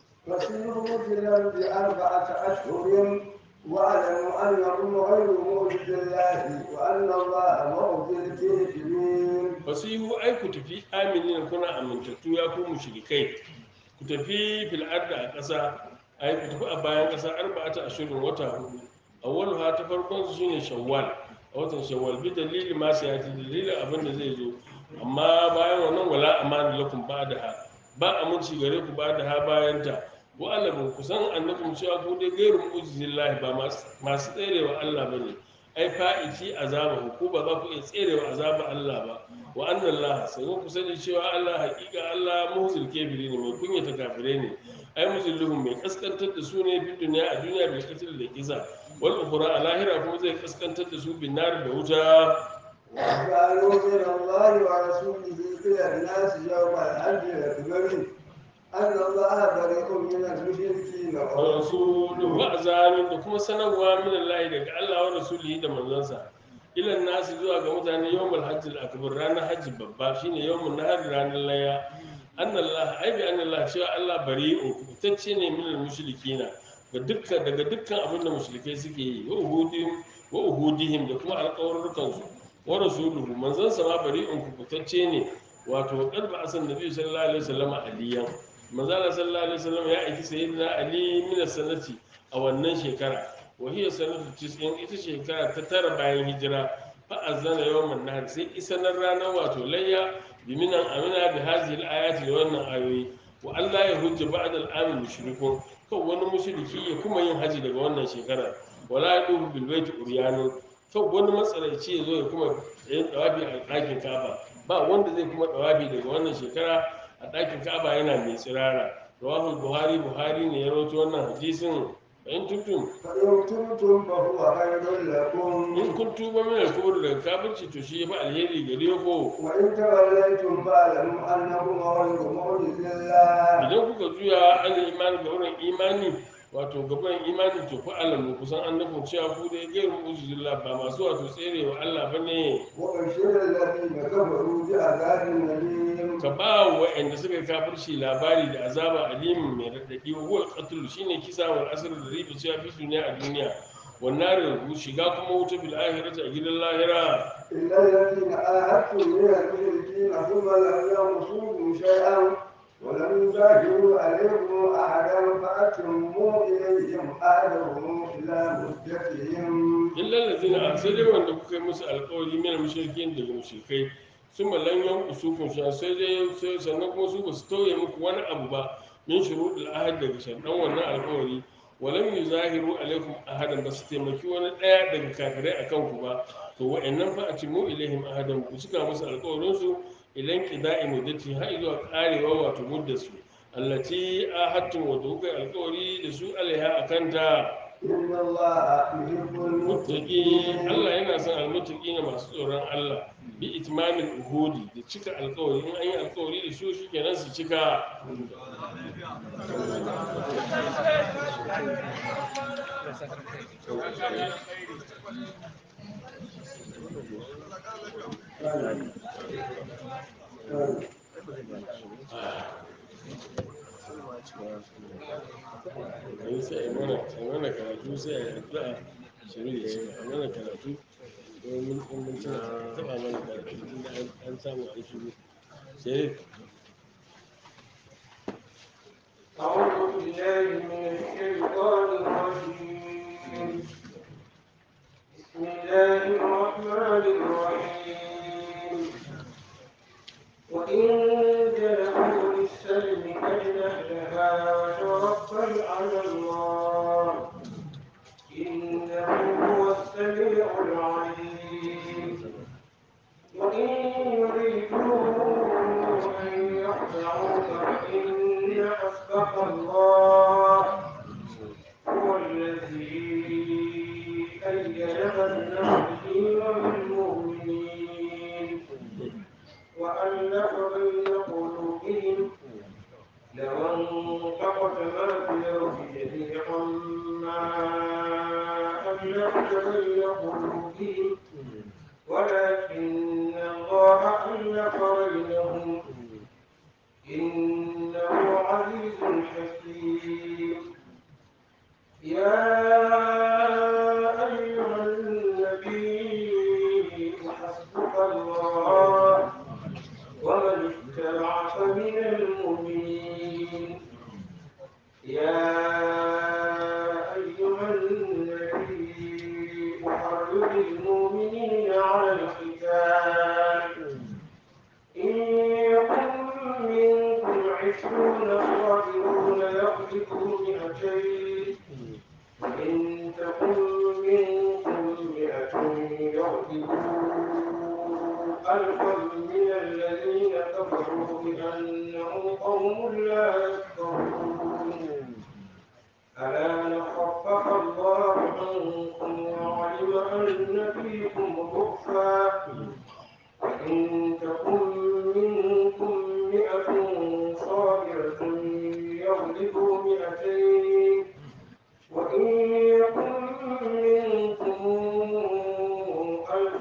فسيروا في الأرض أربعة أشهر واعلموا أنكم غير معجز الله وأن الله معجز الكافرين fasihu ai ku tafi aminin kuna amintattu ya ku mushrikai ku tafi fil arda a ƙasa ai ku tafi a bayan ƙasa arba'ata ashirin wata hudu awwalu ha ta farkon su shine shawwal a watan shawwal bi dalili ma sai ta dalilin abin da zai zo amma bayan wannan wala amana lakum ba'daha ba aminci gare ku ba'daha bayan ta wa alamu kusan annakum cewa ku dai gairu mu'jizillahi ba masu- masu tserewa Allah bane ai fa'iti azaba ku ba za ku iya tserewa azaba Allah ba wa anna Allah sai ku sani cewa Allah haƙiƙa Allah muhzil kafiri ne mai kunyata kafirai ne ai muzilluhum mai kaskantar da su ne fi duniya a duniya bil qatl da kisa wal ukhra a lahira kuma zai kaskantar da su bin nar da wuta وقالوا من الله ورسوله إلى الناس يوم الحج الأكبر أن الله بريء من المشركين wa rasuluhu wa azanin da kuma sanarwa min Allah daga Allah wa rasulihi da manzansa ilan nasu zuwa ga mutane yawmul hajjil akbar ranar hajji babba shine yawmun nahar ranar laya anna Allah ai bi anna Allah cewa Allah bari'un kubutacce ne min mushrikina ga dukkan daga dukkan abin da mushrikai suke yi wa uhudihim wa uhudihim da kuma alƙawarrukan su wa rasuluhu manzansa ma bari'un kubutacce ne wato qalba asan nabi sallallahu alaihi wasallam aliyan manzala sallallahu alaihi wasallam ya aiki sayyidina ali min sanati a wannan shekara wa hiya sanatu 90 ita shekara ta tara bayan hijira fa azana yawman nahr sai isanar ranar wato layya bi minan amina bi hadhihi al-ayati da wannan ayoyi wa Allah ya hujja ba'da al-amin mushrikun kan wani mushriki ya kuma yin haji daga wannan shekara wala yaduhu bil baiti uryanun kan wani matsalaici ya zo ya kuma yin dawabi a ɗakin kaba ba wanda zai kuma dawabi daga wannan shekara a ɗakin kaba yana mai tsirara rawahul buhari buhari ne ya rawaito wannan hadisin in tuntum فإن تبتم فهو خير لكم in kun tuba min al-kubur daga kafirci to shi yafi alheri gare ku وإن توليتم فاعلموا أنكم غير معجز الله idan kuka juya an imani ga wurin imani wato gaban imani to fa alamu kusan annabin cewa ku dai gairu uzbillah ba masu wato tserewa Allah bane وبشر الذين كفروا بعذاب أليم ka ba wa waɗanda suka yi kafirci labari da azaba alimin mai raɗaɗi wa huwa qatl shine kisa wal asr da ribi cewa fi duniya a duniya wannan da shiga kuma wuta bil akhirati a gidan lahira إلا الذين عاهدتم من المشركين ثم لم ينصروا شيئا ولم يظاهروا عليكم أحدا فأتموا إليهم أهلهم إلى مدتهم illa allazina sai dai wanda kuka yi musu alƙawari min mushrikin daga mushrikai sun mallan yan usukun sha sai dai sai sannan kuma su basu tauye muku wani abu ba min shuruɗul ahad daga sharɗan wannan alƙawari walam yuzahiru alaikum ahadan ba su taimaki wani ɗaya daga kafirai akan ku ba to wa'annan fa atimu ilaihim ahadan ku cika musu alƙawarin su ilan qida'i muddati har zuwa karewa wato muddar su allati ahadtum wa kuka yi alƙawari da su alaiha akanta إن الله يحب muttaqi المتقين Allah yana son almuttaqi masu tsoron Allah bi itmamil uhudi da cika alƙawari in an yi alƙawari da su shikenan su cika yanzu sai a mana a mana karatu sai a yi addu'a shiru da cika a mana karatu domin in mun tuna a taɓa mana karatu tunda an- an samu an shiru sai أعوذ بالله من الشيطان الرجيم بسم الله الرحمن الرحيم وإن جنحوا للسلم فاجنح لها وتوكل على الله إن الذي أيدك بنصره وبالمؤمنين وألف بين قلوبهم لو انفقت ما في الأرض جميعا ما ألفت بين قلوبهم ولكن الله ألف بينهم إنه عزيز حكيم يا أيها النبي حسبك الله ومن اتبعك من المؤمنين يا أيها النبي أحرض المؤمنين على القتال إن يكن منكم عشرون صابرون يغلبوا مئتين وإن تكن منكم مئة يغلبوا ألفا من الذين كفروا بأنهم قوم لا يفقهون ألا نخفف الله عنكم وعلم أن فيكم ضعفا وإن تكن منكم مئة صابرة يغلبوا مئتين وإن يكن منكم ألف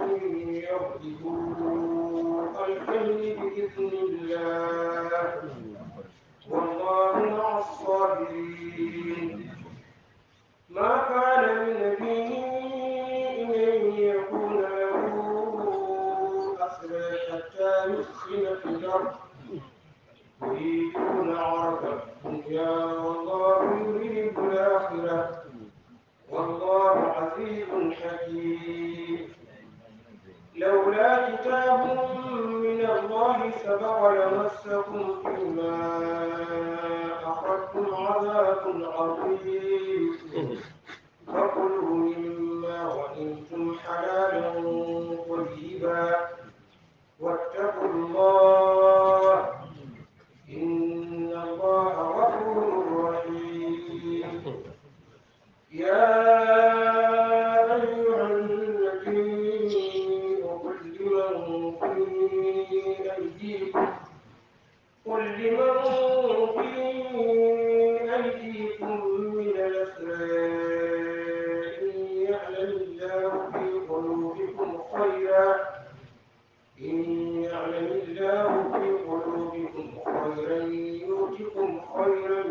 يغلبوا ألفين بإذن الله والله مع الصابرين ما كان لنبي أن يكون له أسرى حتى يسخن في الأرض يريدون عرض الدنيا والله يريد الآخرة والله عزيز حكيم لولا كتاب من الله سبق لمسكم فيما أخذتم عذاب عظيم فكلوا مما غنمتم حلالا طيبا واتقوا الله إن الله غفور رحيم يا أيها النبي قل لمن في أيديكم قل لمن في أيديكم من الأسرى إن يعلم الله في قلوبكم خيرا إن يعلم الله في قلوبكم خيرا يؤتكم خيرا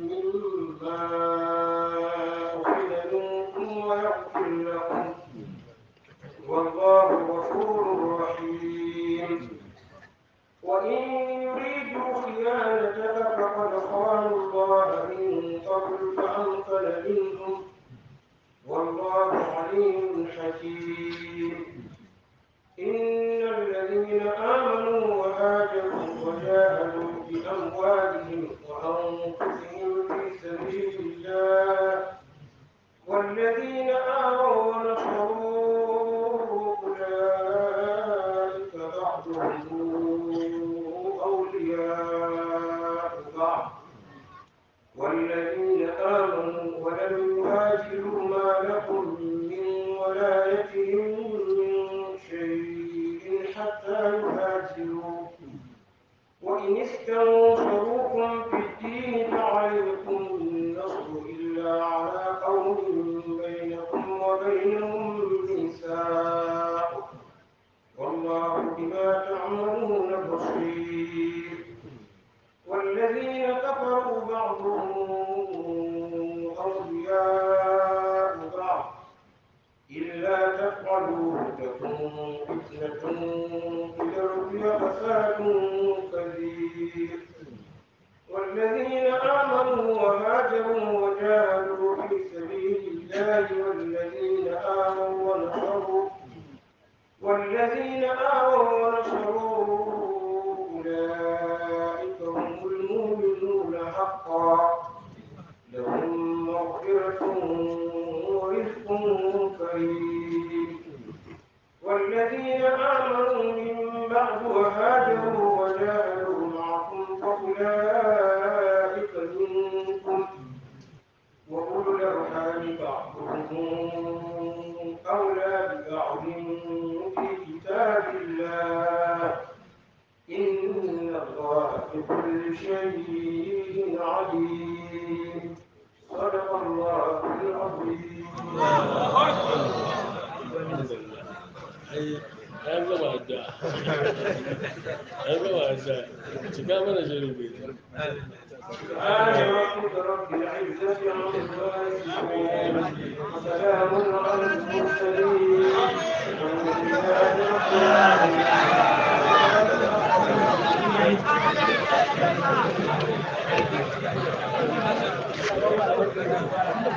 مما أخذ منكم ويغفر لكم والله غفور رحيم وإن يريدوا خيانتك فقد خانوا الله من قبل فأمكن منهم والله عليم حكيم إن الذين آمنوا وهاجروا وجاهدوا بأموالهم وأنفسهم في سبيل الله والذين آووا ونصروا أولئك بعضهم أولياء بعض والذين آمنوا ولم يهاجروا ما لكم من ولايتهم من شيء حتى يهاجروا وإن استنصروكم في الدين فعليكم النصر إلا على قوم بينكم وبينهم ميثاق والله بما تعملون بصير والذين كفروا بعضهم أولياء بعض إلا تفعلوا تكن فتنة في الأرض وفساد كبير والذين آمنوا وهاجروا وجاهدوا في سبيل الله والذين آمنوا ونصروا والذين آووا ونصروا أولئك هم المؤمنون حقا لهم مغفرة ورزق كريم والذين آمنوا من بعد وهاجروا وجاهدوا معكم فأولئك منكم وأولو الأرحام بعضهم أولى ببعض في كتاب الله إن الله بكل شيء عليم صدق الله العظيم ai an gama addu'a an gama addu'a cika mana shirin bai سبحان ربك رب العزة عما يصفون وسلام على المرسلين والحمد لله رب العالمين